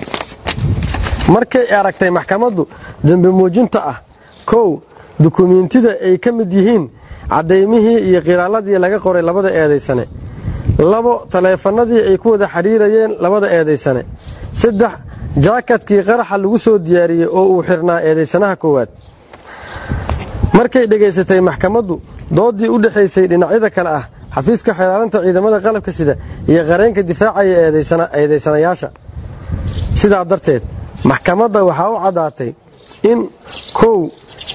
markay aragtay maxkamaddu dembi muujinta ah kow dukumiintida ay ka mid yihiin caddaymihii iyo qiraaladii laga qoray labada eedaysane labo taleefanadii ay ku wada xidhiirayeen labada eedaysane saddex jaakadkii qaraxa lagu soo diyaariyey oo uu xirnaa eedaysanaha koowaad markay dhegaysatay maxkamaddu doodii u dhexaysay dhinacyada kale ah xafiiska xeelaalinta ciidamada qalabka sida iyo qareenka difaacaya eedaysanayaasha sidaa darteed maxkamadda waxaa u caddaatay in kow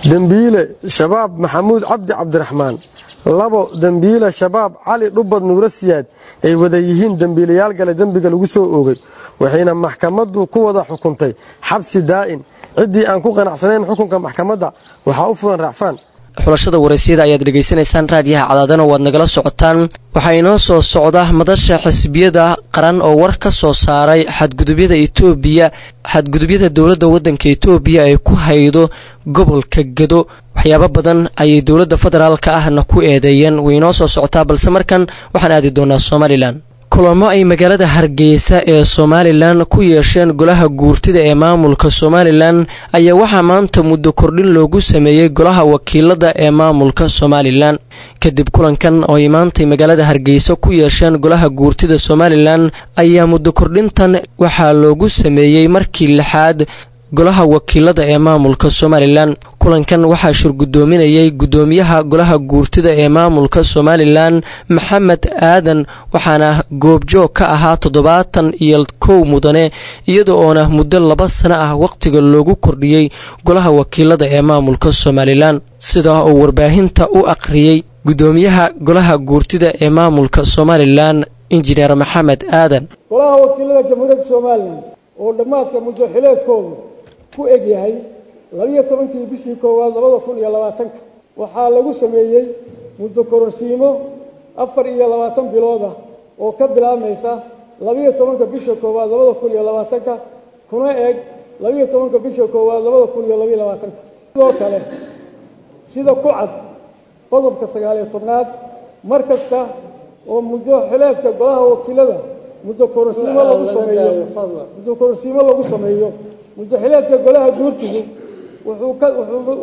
dembiile shabaab maxamuud cabdi cabdiraxmaan labo dembiile shabaab cali dhubad nuuro siyaad ay wada yihiin dembiilayaal gale dembiga lagu soo oogay waxayna maxkamaddu ku wada xukuntay xabsi daa'in ciddii aan ku qanacsanayn xukunka maxkamadda waxaa u fulan raacfaan xulashada waraysyada ayaad dhegaysanaysaan raadiyaha cadaadana waad nagala socotaan waxaa inoo soo socda madasha xisbiyada qaran oo war ka soo saaray xadgudubyada etoobiya xadgudubyada dowladda waddanka etoobiya ay ku haydo gobolka gedo waxyaabo badan ayay dowladda federaalka ahna ku eedeeyeen way inoo soo socotaa balse markan waxaan aadi doonaa somalilan kulamo ay magaalada hargeysa ee somalilan ku yeesheen golaha guurtida ee maamulka somalilan ayaa waxaa maanta muddo kordhin loogu sameeyey golaha wakiilada ee maamulka somalilan kadib kulankan oo ay maantay magaalada hargeysa ku yeesheen golaha guurtida somalilan ayaa muddo kordhintan waxaa loogu sameeyey markii lixaad golaha wakiilada ee maamulka somalilan kulankan waxaa shurgudoominayay gudoomiyaha golaha guurtida ee maamulka somalilan maxamed aadan waxaana goobjoog ka ahaa toddobaatan iyo kow mudane iyada oona muddo laba sano ah wakhtiga loogu kordhiyey golaha wakiilada ee maamulka somalilan sida uu warbaahinta u aqriyey gudoomiyaha golaha guurtida ee maamulka somalilan injineer maxamed aadan golaha wakiilada jamhuuriyadda somalilan oo dhammaadka muddo xileedkoodu ku eg yahay labiyo tobankii bishii koowaad labada kun iyo labaatanka waxaa lagu sameeyey muddo kororsiimo afar iyo labaatan bilood ah oo ka bilaabmaysa labiyo tobanka bisha koowaad labada kun iyo labaatanka kuna eg labiyo tobanka bisha koowaad labada kun iyo labiyo labaatanka sidoo kale sida ku cad qodobka sagaaliyo tobnaad mar kasta oo muddo xileedka golaha wakiilada muddo kororsiimo lagu sameeyo muddo kororsiimo lagu sameeyo muddaxileedka golaha guurtigu wuxuu ka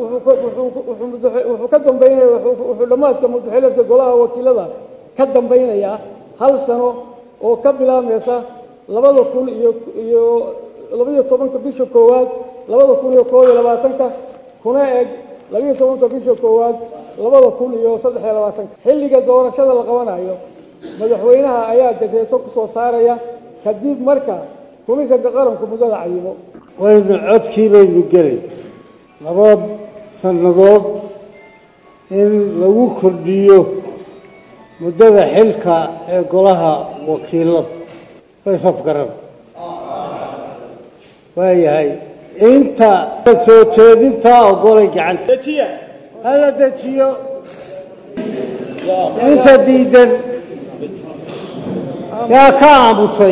wuxuu ka dambaynaya wuxuu dhammaadka muddaxileedka golaha wakiilada ka dambaynayaa hal sano oo ka bilaabmaysa labada kun iyo iyo labiyo tobanka bisha koowaad labada kun iyo koob iyo labaatanka kuna eg labiyo tobanka bisha koowaad labada kun iyo saddex iyo labaatanka xilliga doorashada la qabanayo madaxweynaha ayaa dekreeto ku soo saaraya kadib marka komishanka qaranku muddada cayimo waynu codkii baynu gelay laba sannadood in lagu kordhiyo muddada xilka ee golaha wakiilada way safgaran waayahay inta soo jeedintaa ogolay gacanta hala dejiyo inta diidan yaa ka aamusay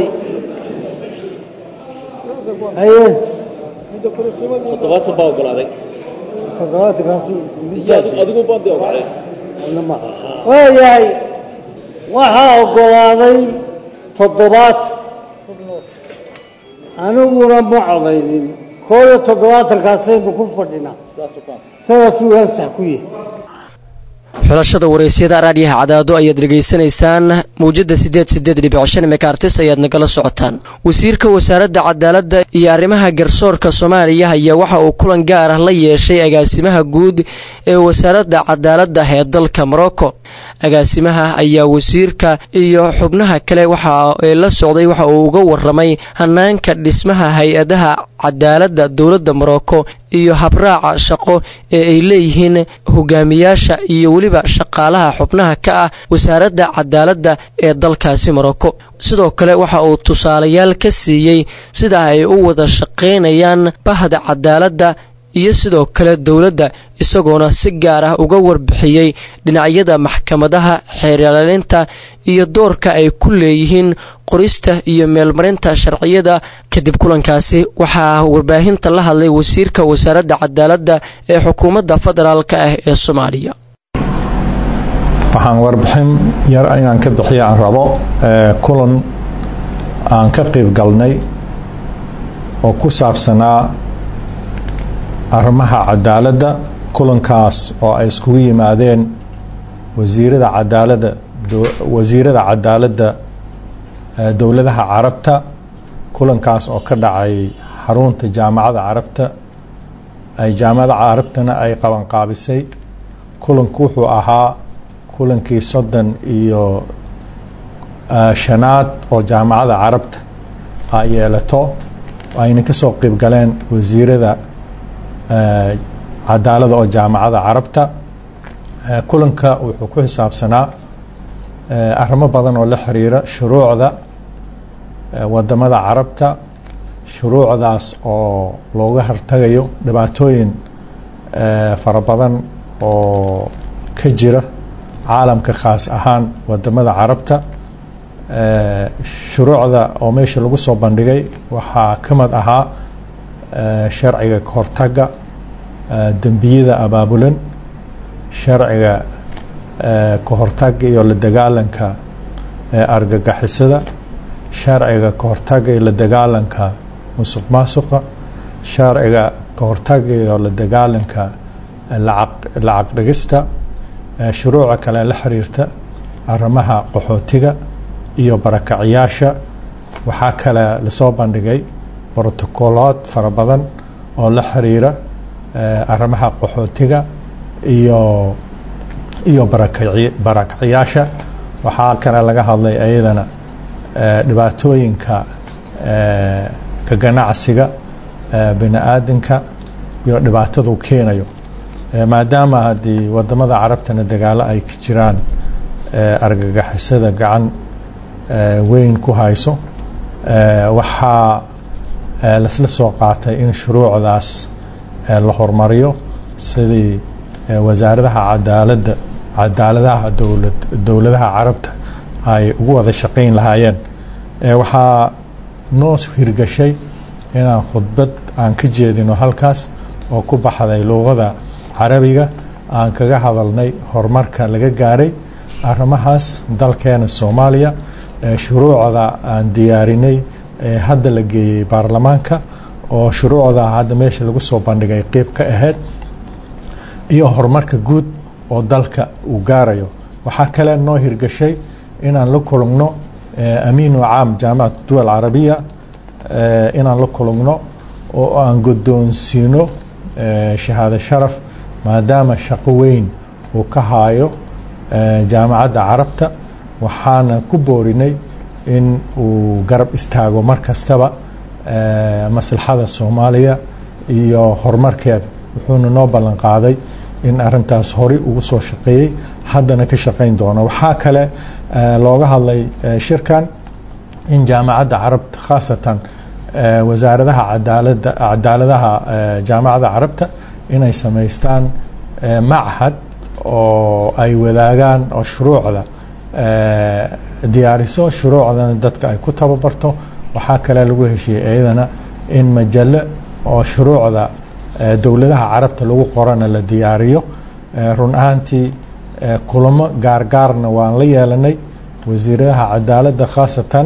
haye toddobaatan baa ogolaaday adigu baadi ogolaaday waayahay waxaa ogolaaday toddobaatan aniguna ma codaynin koo iyo toddobaatankaasaynu ku fadhinaa sidaasuu ansax ku yahay xulashada waraysyada raadyaha cadaado ayaad dhegaysanaysaan mawjada sideed sideed dhibic shan mekartis ayaad nagala socotaan wasiirka wasaaradda cadaaladda iyo arrimaha garsoorka soomaaliya ayaa waxa uu kulan gaar ah la yeeshay agaasimaha guud ee wasaaradda cadaaladda ee dalka morocco agaasimaha ayaa wasiirka iyo xubnaha kale waxa ee la socday waxa uu uga waramay hanaanka dhismaha hay-adaha cadaaladda dowladda morocco iyo habraaca shaqo ee ay leeyihiin hogaamiyaasha iyo weliba shaqaalaha xubnaha ka ah wasaaradda cadaaladda ee dalkaasi morocco sidoo kale waxa uu tusaalayaal ka siiyey sida ay u wada shaqaynayaan bahda cadaaladda iyo sidoo kale dowladda isagoona si gaar ah uga warbixiyey dhinacyada maxkamadaha xeerlalinta iyo doorka ay ku leeyihiin qorista iyo meelmarinta sharciyada kadib kulankaasi waxaa warbaahinta la hadlay wasiirka wasaaradda cadaaladda ee xukuumadda federaalk ah ee soomaaliya waxaan warbixin yar inaan ka bixiya aan rabo kulan aan ka qayb galnay oo ku saabsanaa arrimaha cadaaladda kulankaas oo ay iskugu yimaadeen wasiirada cadaaladda wasiirada cadaaladda dowladaha carabta kulankaas oo ka dhacay xarunta jaamacadda carabta ay jaamacadda carabtana ay qabanqaabisay kulanku wuxuu ahaa kulankii soddon iyo shanaad oo jaamacadda carabta ay yeelato ayna ka soo qayb galeen wasiirada cadaalada oo jaamacada carabta kulanka wuxuu ku xisaabsanaa arrimo badan oo la xiriira shuruucda wadamada carabta shuruucdaas oo looga hortagayo dhibaatooyin fara badan oo ka jira caalamka khaas ahaan wadamada carabta shuruucda oo meesha lagu soo bandhigay waxaa ka mid ahaa sharciga kahortaga dembiyada abaabulan sharciga kahortaga iyo la dagaalanka argagixisada sharciga kahortaga iyo la dagaalanka musuq maasuqa sharciga kahortaga iyo la dagaalanka lacag dhigista shuruuca kale la xiriirta arrimaha qaxootiga iyo barakaciyaasha waxaa kale lasoo bandhigay brotocolood fara badan oo la xiriira arrimaha qaxootiga iyo iyo barakaciyaasha waxaa kale laga hadlay ayadana dhibaatooyinka ka ganacsiga bini aadanka iyo dhibaatadu keenayo maadaama haddii wadamada carabtana dagaalo ay ka jiraan argagixisada gacan weyn ku hayso waxaa lasla soo qaatay in shuruucdaas la hormariyo sidii wasaaradaha cadaalada cadaaladaha dowlad dowladaha carabta ay ugu wada shaqayn lahaayeen waxaa noo hirgashay inaan khudbad aan ka jeedino halkaas oo ku baxday luuqada carabiga aan kaga hadalnay horumarka laga gaaray arrimahaas dalkeena soomaaliya shuruucda aan diyaarinay ee hadda la geeyey baarlamaanka oo shuruucda hadda meesha lagu soo bandhigay qeyb ka ahayd iyo horumarka guud oo dalka uu gaarayo waxaa kale noo hirgashay inaan la kulugno amiinu caam jaamacat duwal carabiya inaan la kulugno oo aan guddoonsiino shahaado sharaf maadaama shaqo weyn uu ka haayo jaamacadda carabta waxaana ku boorinay in uu garab istaago mar kastaba maslaxada soomaaliya iyo horumarkeeda wuxuuna noo ballan qaaday in arintaas horey ugu soo shaqeeyey haddana ka shaqayn doono waxaa kale looga hadlay shirkan in jaamacadda carabta khaasatan wasaaradaha cadaalada cadaaladaha jaamacadda carabta inay samaystaan machad oo ay wadaagaan oo shuruucda diyaariso shuruucdana dadka ay ku tababarto waxaa kale lagu heshiiyey iyadana in majallo oo shuruucda dowladaha carabta lagu qorana la diyaariyo run ahaantii kulamo gaargaarna waan la yeelanay wasiiradaha cadaaladda khaasatan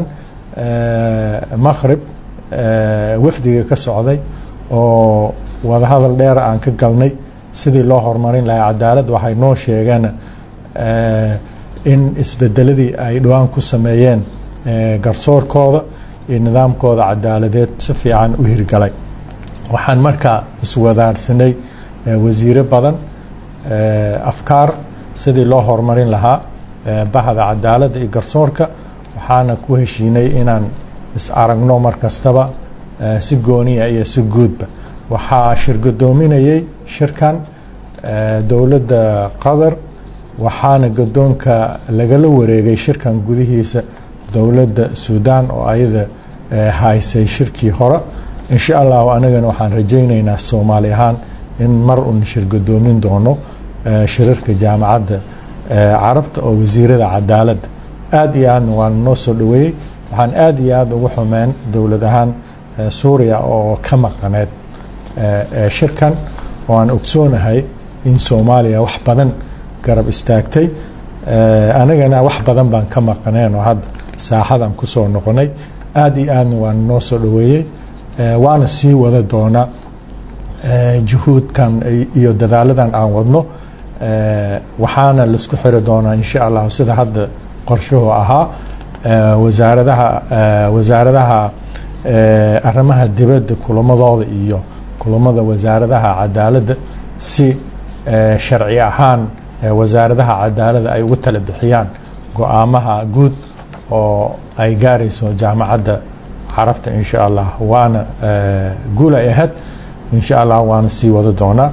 maqrib wafdiga ka socday oo wadahadal dheer aan ka galnay sidii loo horumarin lahaa cadaalad waxay noo sheegeen in isbedeladii ay dhowaan ku sameeyeen garsoorkooda iyo nidaamkooda cadaaladeed si fiican u hirgalay waxaan markaa iswadaarsanay wasiiro badan afkaar sidii loo horumarin lahaa bahda cadaaladda iyo garsoorka waxaana ku heshiinay inaan is aragno mar kastaba si gooniya iyo si guudba waxaa shirgadoominayay shirkan dowladda qatar waxaana gadoonka lagala wareegay shirkan gudihiisa dowladda suudaan oo ayada haysay shirkii hore insha allahu anagana waxaan rajaynaynaa soomaali ahaan in mar un shirgadoomin doono shirarka jaamacadda carabta oo wasiirada cadaaladda aada iyo aadna waan noo soo dhaweeyey waxaan aada iyo aada ugu xumeen dowlad ahaan suuriya oo ka maqaneed shirkan oo aan ogsoonahay in soomaaliya wax badan garab istaagtay anagana wax badan baan ka maqaneen oo hadda saaxadan kusoo noqonay aada iyo aadna waan noo soo dhaweeyey waana sii wada doonaa juhuudkan iyo dadaaladan aan wadno waxaana laisku xiri doonaa insha allahu sida hadda qorshuhu ahaa wasaaradaha wasaaradaha arrimaha dibadda kulamadooda iyo kulamada wasaaradaha cadaaladda si sharci ahaan wasaaradaha cadaaladda ay ugu tala bixiyaan go-aamaha guud oo ay gaarayso jaamacadda carabta insha allah waana guul ay ahayd insha allah waana sii wada doonaa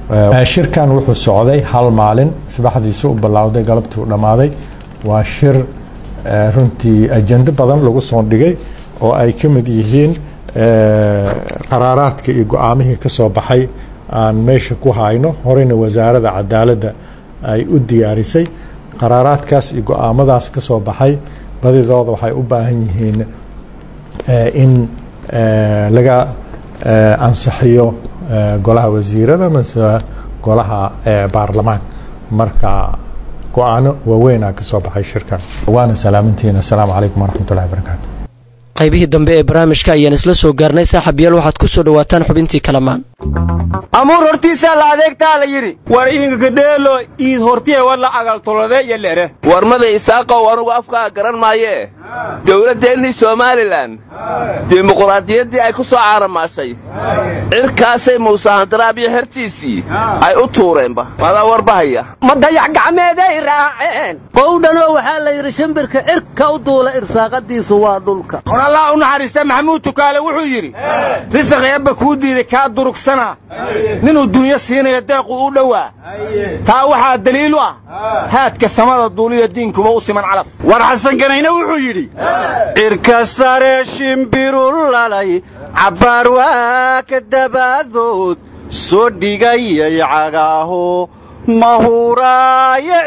shirkan wuxuu socday hal maalin sabaxdiisu u bilowday galabtii u dhammaaday waa shir runtii ajendo badan lagu soo dhigay oo ay ka mid yihiin qaraaraadka iyo go-aamihii ka soo baxay aan meesha ku hayno horeyna wasaaradda cadaaladda ay u diyaarisay qaraaraadkaas iyo go-aamadaas ka soo baxay badidooda waxay u baahan yihiin in laga ansixiyo golaha wasiirada mase golaha baarlamaanka marka go-aano waaweynaa ka soo baxay shirkan waana salaamantiina asalaamu calaykum waraxmat ullahi barakaatu qaybihii dambe ee barnaamijka ayaan isla soo gaarnay saaxiibayaal waxaad ku soo dhowaataan xubintii kalamaan amuur hortiisaa la adeegtaa la yidhi war iingagedheelo iid hortiye war la agaltolode iyo lere warmada isaaqow anugu afkaa garan maayee dowladdeennii somalilan dimuquraadiyaddii ay ku soo caaramaashay cirkaasay muuse handaraab iyo xertiisii ay u tuureenba madaa warbahaya ma dayax gacmeeday raaceen qowdhanoo waxaa la yidhi shimbirka cirka u duula irsaaqadiisu waa dhulka war allah u naxariista maxamuud tukaale wuxuu yidhi risaq eebba kuu diiday kaa durugsana ninuu duunyo siinayo deequ u dhowaa taa waxaa daliil u ah haadka samada duuliya diinkuba u siman calaf war xasan ganayne wuxuu yidhi cirka sare shimbiru lalay cabbaar waa ka dabaadood soo dhigayay cagaaho mahuraayo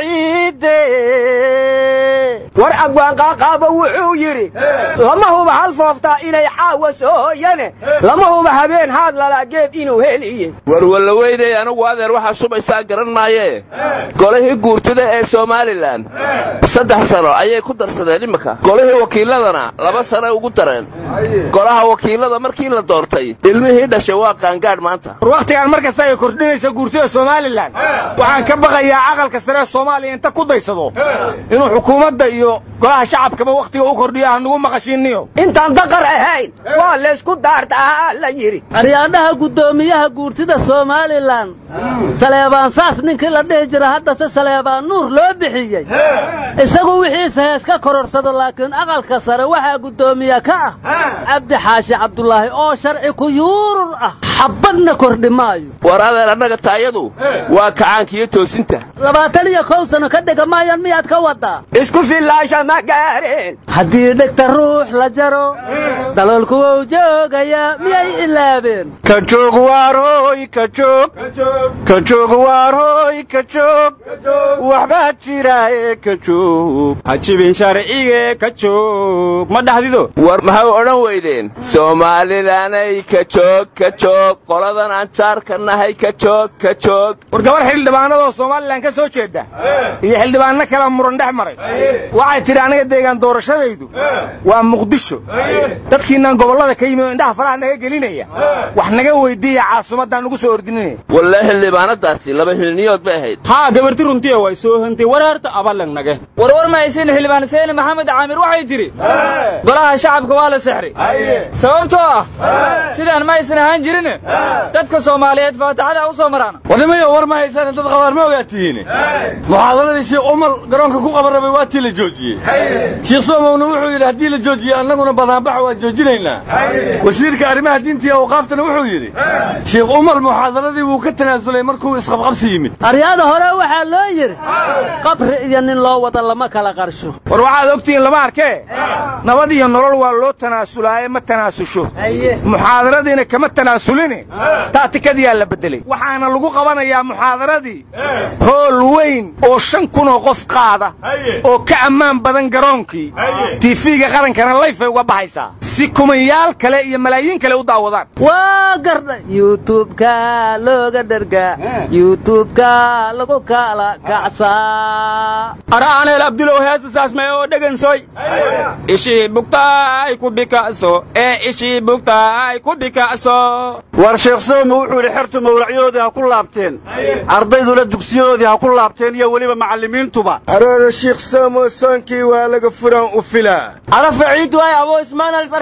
ciidde war abwaanqaaqaaba wuxuu yidhi lama huba hal fooftaa inay caawa sooyane lama huba habeen haad lalaageed inuu heliye war wallaweynay anugu adeer waxaa shubaysaan garan maayee golihii guurtida ee somalilan saddex sano ayay ku darsadeen imminka golihii wakiilladana laba sanoy ugu dareen golaha wakiillada markii la doortay ilmihii dhashay waa qaangaadh maanta war wakhtigaan mar kasta ay kordhinaysa guurtida somalilan waxaan ka baqayaa aqalka saree soomaaliya inta ku daysado inuu xukuumadda iyo golaha shacabkaba wakhtiga u kordhiyo hanugu maqashiinniyo intaan daqar ahayn waa laysku daartaa la yidhi aryaadhaha guddoomiyaha guurtida somalilan saleebaan saas ninkii la dhihi jira haddase saleebaan nuur loo bixiyey isagu wixiisa hees ka kororsado laakiin aqalka sare waxaa guddoomiye ka ah cabdi xaashi cabdulaahi oo sharci ku yuurur ah xabbadna kordhi maayo war adeer annaga taayadu waa kacaankiiyo toosinta labaatan iyo kow sano ka dhega maayan miyaad ka waddaa isku fillaasha ma gaareen haddii dhegta ruux la jaro daloolku wou joogayaa miyay ilaabeen ka joog waaroy ka joog ka joog waaroy ka joog waxbaa jiraaye ka joog hajibin sharcige ka joog ma dhahdido war maxay odhan weydeen soomaalilanay ka joog ka joog qoladan aan jaarka nahay ka joog ka joog war gabar xildhibaanadoo somalilan ka soo jeedda iyo xildhibaanno kala muran dhex maray waxay tidhi aniga deegaan doorashadaydu waa muqdisho dadkiinaan gobollada ka yimid oo indhaha faraha naga gelinaya wax naga weyddiiya caasimaddaan nugu soo ordinanaya walle xildhibaanadaasi laba xilniyood bay ahayd haa gabarti runtiya way soo hantay wareerta abalang nage warwar mahaysin xildhibaan seeni maxamed caamir waxay tidhi golaha shacabka waa la sexray sababtoo ah sidaan ma aysan ahaan jirin dadka soomaaliyeed faataxada u soo maraan warnimayo war ma haysaan dad qabaar ma ogaatihiin muxaadaradii sheekh umal garoonka ku qaban rabay waa tii la joojiyey sheekh soomowna wuxuu yidhi haddii la joojiyo annaguna banaanbaxa waan joojinaynaa wasiirka arrimaha diinta iyo awqaaftana wuxuu yidhi sheekh umal muxaadaradii wuu ka tanaasulay markuu isqabqabsi yimid aryaada hore waxaa loo yidhi qabri iyo nin loo wada lama kala qarsho war waxaad ogtihiin lama arkee nabad iyo nolol waa loo tanaasulaaye ma tanaasusho muxaadaradiina kama tanaasulini taatikadiyaa la beddelay waxaana lagu qabanayaa muxaadaradii hool weyn oo shan kunoo qof qaada oo ka ammaan badan garoonkii tiifiga qarankana layfay uga baxaysaa si kumayaal kale iyo malaayiin kale u daawadaan waa gardha yuutubka looga dhergaa yuutubka lagu kala kacsaa araaneel abdulow heesasaasmay oo dhegansoy ishii bugtaay ku dhikacso ee ishii bugtaay ku dhikacso war sheekh soomo wuxuu yidhi xertu mawlacyadoodii ha ku laabteen ardayduna dugsiyadoodii ha ku laabteen iyo weliba macallimiintuba arooda shiikh soomo soonkii waa laga furaan u filaa arafa ciid waay abo ismaan alsarka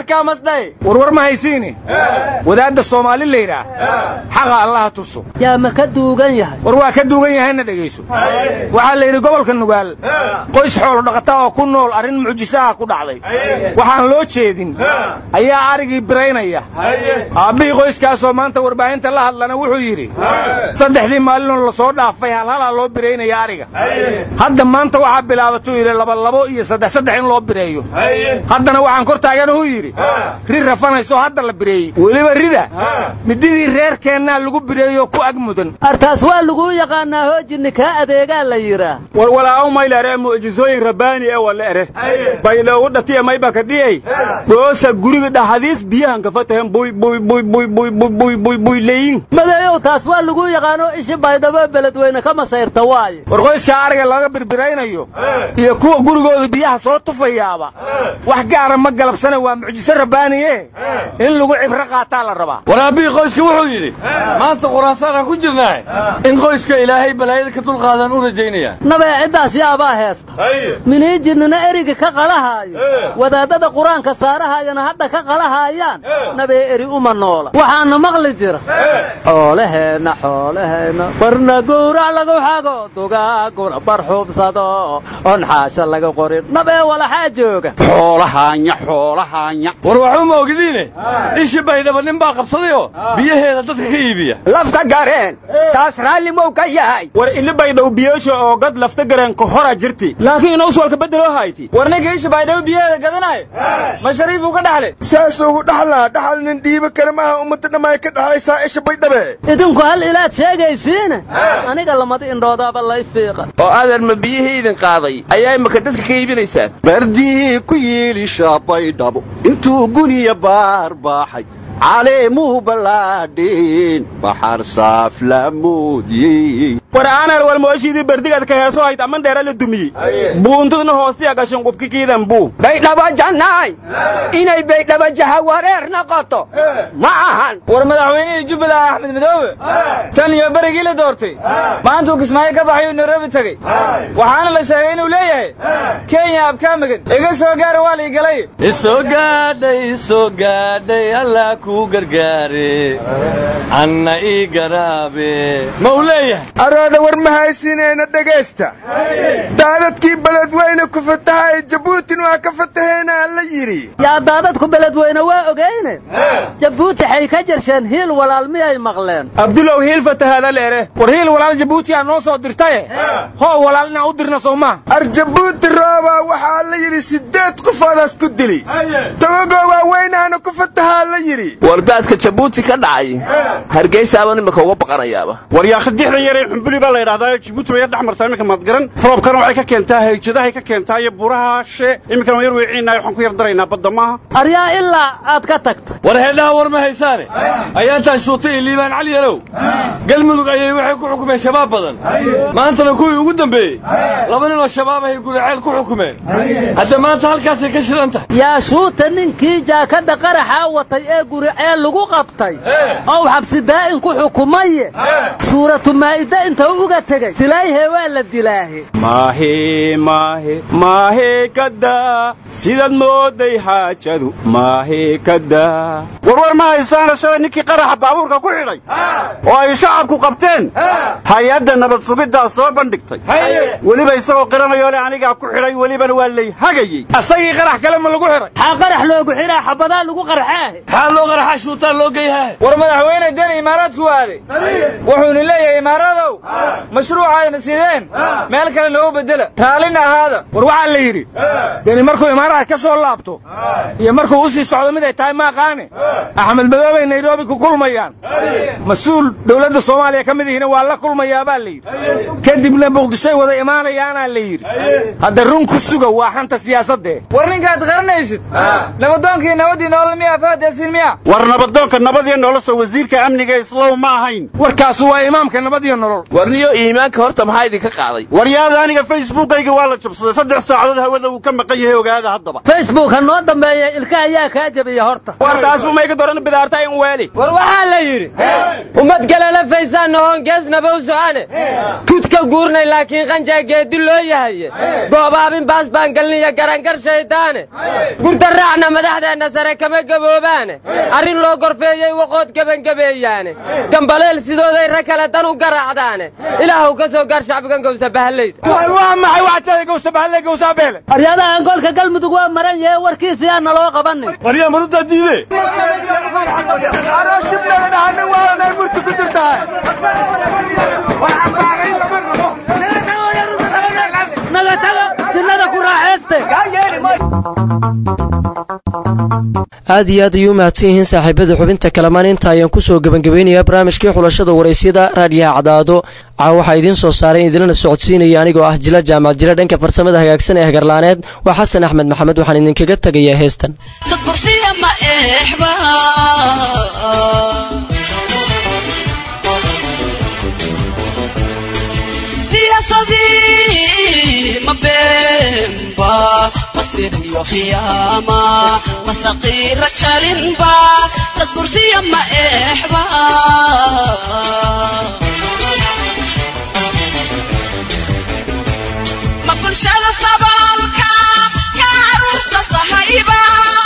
warkaa masdhay warwar ma haysiini wadaadda soomaali laydhaah xaqa allaha tuso yaa ma ka duugan yahay war waa ka duugan yahayna dhegayso waxaa la yidhi gobolka nugaal qoys xoolo dhaqata oo ku nool arrin mucjisaha ku dhacday waxaan loo jeedin ayaa arigii biraynaya aabbihii qoyskaasoo maanta warbaahinta la hadlana wuxuu yidhi saddexdii maalinoo la soo dhaafay halhalaa loo biraynaya ariga hadda maanta waxaa bilaabatuu yidhi labalabo iyo saddex saddex in loo bireeyo haddana waxaan kor taaganahu yidhi ri rafanayso hadda la bireeyey weliba rida mididii reerkeennaa lagu bireeyo ku ag mudan artaas waa laguu yaqaanaa hoojinni kaa adeegaa la yidhaah war walaaw maylare mu'jisooyin rabbaani ee wala ere baydhoogu dhatiya mayba ka dhiyey goosa guriga dhaxadiis biyahan ka fatahen buy buy buy buy buy buy buy buy buy leyin madeeyow taas waa laguu yaqaano ishi baydhabo beledweyne ka masayrta waaye war qoyskaa ariga laga birbiraynayo iyo kuwa gurigooda biyaha soo tufayaaba wax gaara ma galabsana waa mucjiso rabbaaniye in lagu cibro qaataa la rabaa war aabbihii qoyska wuxuu yidhi maanta quraansaanaan ku jirnaahe in qoyska ilaahay balaayada ka dulqaadaan u rajaynayaan nabee ciddaas yaabaa heesta miniijinnina eriga ka qalahaayo wadaadada qur-aanka saarahaayana hadda ka qalahaayaan nabee eri uma noola waxaana maqli jira xoolaheenna xoolaheenna barna gowrac lagu xago dugaaguna bar xubsado on xaasha laga qorin nabee walaxaa jooga xoolahaanya xoolahaanya war waxuu ma ogidiine ishi baydhaba nin baa qabsadayoo biyaheeda dadka ka iibiya lafta gareen taas raalli mow ka yahay war ili baydhow biyoosha oo gad lafta gareen ka hora jirti laakiin inaus walka beddeloo hayti war ninka ishi baydhabo biyaheeda gadanayo ma shariifuu ka dhaxle saas ugu dhaxlaa dhaxal nin dhiiba kale maaha ummadda dhammaay ka dhaxaysaa isha baydhabe idinku hal ilaad sheegaysiine aniga lamada indhoodaaba lay fiiqa oo adeer ma biyihii idin qaaday ayaa imaka dadka ka iibinaysaan bardii ku yiilisha baydhabo intuu guniya baar baaxay caleemuu ballaadhin baxar saaf la muudiyey war aanar wal mooshiidii berdigaad ka heeso hayd aman dheera la dumiyey buuntudna hoostiya gashan qubki kiidan buu baydhabo jannaay inay baydhabo jahawareer noqoto ma ahan war madaxweynihii jubbaland axmed madoobe tan iyo berigii la doortay maantuu kismaayo ka baxayuu nairobi tegey waxaana la sheegay inuu leeyahay kenya abkaamagad iga soo gaara waa lii galay isoo gaadhay isoo gaadhay allah kuu gargaare anna ii garaabe ma uu leeyahay arooda war ma haysinayna dhegaysta daadadkii beledweyne ku fatahay jabuutin waa ka fataheenaa la yidhi yaa daadadku beledweyne waa ogeyne jabuuti xay ka jarsheen hiil walaal miyay maqleen abdulow hiil fatahaada leere war hiil walaal jabuutiyaa noo soo dirtaye hoo walaal inaan u dirna soo maha ar jabuuti roobaa waxaa la yidhi siddeed qofoodaas ku dili togagoo waaweynaana ku fatahaa la yidhi wardaadka jabuuti ka dhacay hargeysaaba nimaka uga baqanayaaba war yaa khadixdan yaree xumbuli baa la yidhahdaa jabuuti bay yar dhex martaa iminka maadgaran roobkana waxay ka keentaa hayjadahay ka keentaa iyo buuraha she iminkana waan yar weeciinayo waxaan ku yar daraynaa badda maaha aryaa ilaa aad ka tagta war heedhaha war ma haysaane ayaantaa shuutay iyo liibaan cali yalow galmudug ayay waxay ku xukumeen shabaab badan maantana kuwii ugu dambeeyey laba ninoo shabaab ahay guriceel ku xukumeen hadda maanta halkaasay ka shidan tahay yaa shuuta ninkii jaakadha qaraxaa watay ee guriceel lagu qabtay ow xabsi daa'in ku xukumaye suuratu maa'ida intuu uga tegey dilaayhe waa la dilaahe maahe maahe maahe kadaa sidaad mooday xaajadu maahe kadaa warwar ma haysaana shalay ninkii qaraxa baabuurka ku xidhay oo ay shacabku qabteen hay-adda nabad sugiddaa soo bandhigtay weliba isagoo qiranayo le anigaa ku xidhay welibana waa lay hagayey asagii qarax kale ma lagu xidhay maxaa qarax loogu xidhaa xabadaa lagu qarxaahe maxaa loo qaraxaa shuutaan loo geyhaa war madaxweyne deni imaaraadku waaday wuxuuna leeyahay imaaradow mashruucaadna sideen meel kale noogu beddela raallina ahaada war waxaa la yidhi deni markuu imaaraad ka soo laabto iyo markuu u sii socdo mid ay tahay maaqaane axmed madoobay nairobi ku kulmayaan mas-uul dowladda soomaaliya ka mid ihina waa la kulmayaa baa la yidhi kadibna muqdishoy wada imaanayaanaa la yidhi hadda run ku suga waa xanta siyaasadee war ninkaad qaranaysid nabadoonkii nabadii nolol miyaa faadyaasiin miya war nabadoonka nabadiyo nolosha wasiirka amniga islow ma ahayn warkaasu waa imaamka nabadiyo nolol warniyo iimaanka horta maxaa idinka qaaday waryaada aniga facebookayga waa la jabsaday saddex saacadood hawada uu ka maqan yahay ogaada haddaba facebook ha noo dambeeya ilka ayaa kaa jabiya horta war taasbu mayga doran bidaarta in weeli war waxaa la yidhi ummad galala faysaan nohon geesnaba u socane kudka guurnay laakiin qanjaa geedi loo yahaye goobaabin baas baan galniya garangar shaydaane gurda raacna madaxdeenna sare kama gaboobaane arrin loo gorfeeyey waqood gebangabeeyaane gambaleel sidooday rag kale dan u garaacdaane ilaahuw ka soo gaar shacbigan gowsa bahallayda waa maxay waxaad gowsa bahalley gowsa beele aryadahan golka galmudug waa maran yahe warkiisa yaa naloo qabanin waryaa marudaa diide aad iyo aad ayuu u mahadsan yihiin saaxiibada xubinta kalamaan inta ayaan kusoo gebagabaynayaa barnaamijkii xulashada waraysyada raadiyaha cadaado caa waxaa idiin soo saaray idinlana socodsiinaya anigoo ah jila jaamac jila dhanka farsamada hagaagsan ee hagarlaaneed waa xasan axmed maxamed waxaan idinkaga tegayaa heestan iyo khiyaama masaqiira jalinba dad kursiya ma eexba ma bulshada saboolka ka caruurta sahayba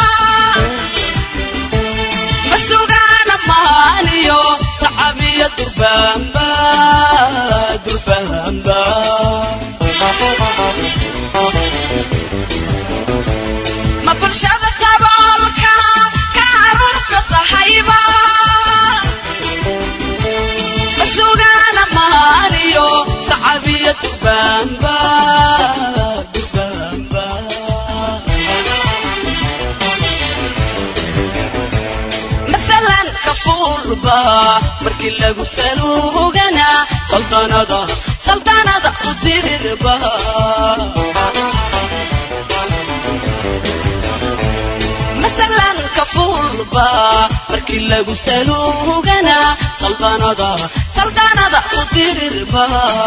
ma sugaana maaniyo tacabiya durbaanba durbaanba ma bulshada saboolka ka caruurta sahayba ma sugaana maaniyo tacabiya durbaanba durbaanba masalan kafuurba markii lagu saluugana saldanada saldanada u dirirba masalan kafuurba markii lagu saluugana saldanada saldanada u dirirba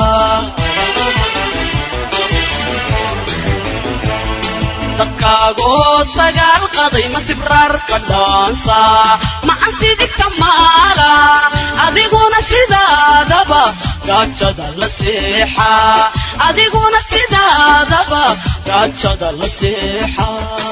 dadkaagoo sagaal qaday ma sibraar ka dhaansa macan sidigta maala adiguna sidaadaba gaajada la seexa adiguna sidaadaba gaajada la seexa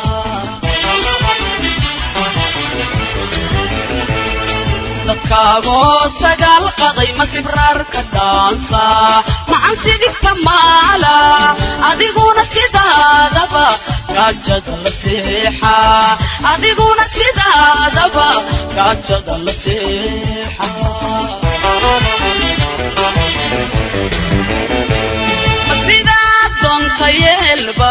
dadkaagoo sagaal qaday ma sibraar ka dhaansa macan sidigta maala adiguna sidaadaba gaajada la seexa adiguna sidaadaba gaajada la seexa ma sidaad doonta yeelba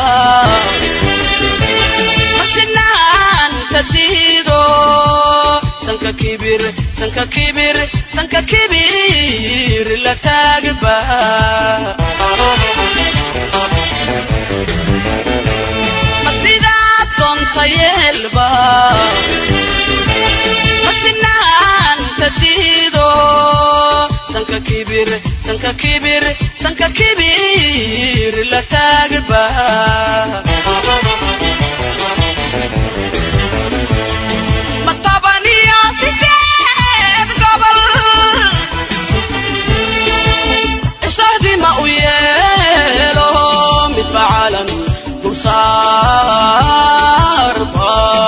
ma sinaanta diido sanka kibir sanka kibir sanka kibir la taagba ma sidaad doonta yeelba ma sinaanta diido sanka kibir sanka kibir sanka kibir la taagba ma tabaniyo sideed gobol isahdima u yeelo mid facalan dulsaarba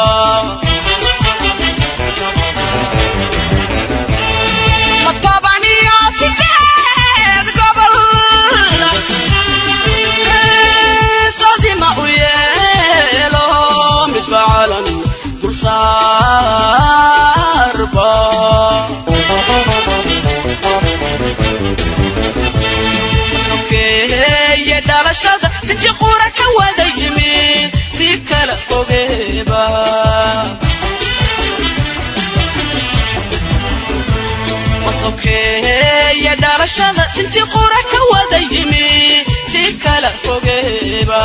ma tabaniyo sideed gobol isahdima u yeelo mid facalan dulsaarba sokeeye dhalashada siji qura ka wada yimi si kala fogeeba masokeeye dhalashada siji qura ka wada yimi si kala fogeeba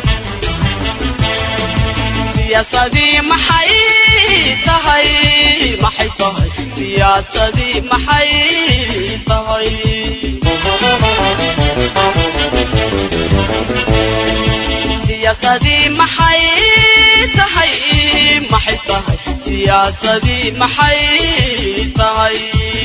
siyaasadii maxay tahay maxay tahay siyaasadii maxay tahay siyaasadii maxay tahay maxay tahay siyaasadii maxay tahay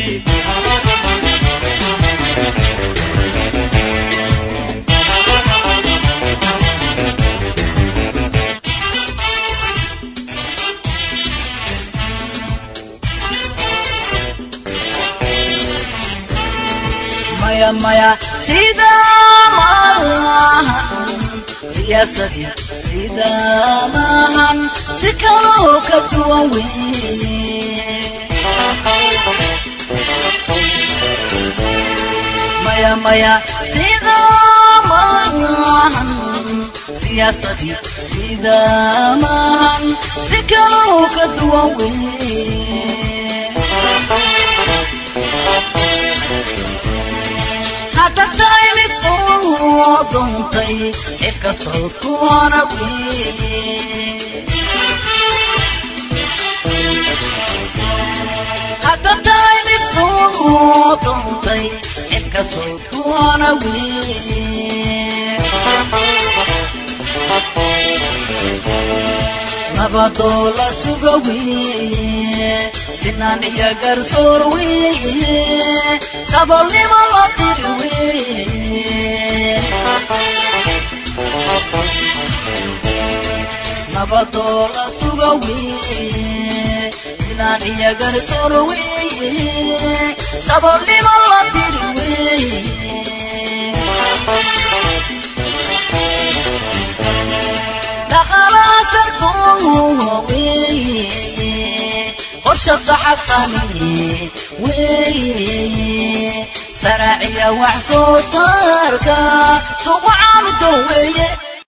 maya maya sida maahan siyaasadii sida maahan si kaloo ka duwan weye maya maya sida maahan siyaasadii sida maahan si kaloo ka duwan weye hadda tahay mid soo doontay cirka sawdkuwana weye hadda tahay mid soo doontay cirka sawdkuwana weye nabadoo la suga weye sinaan iyo garsoor weye sabolnimo loo diri weye nabadoo la suga weye sinaan iyo garsoor weye sabolnimo loo diri weye dhaqalaasarkoo weye qorsha saxasamiye weye saraaciya wax soo saarka suqacaanu doweeye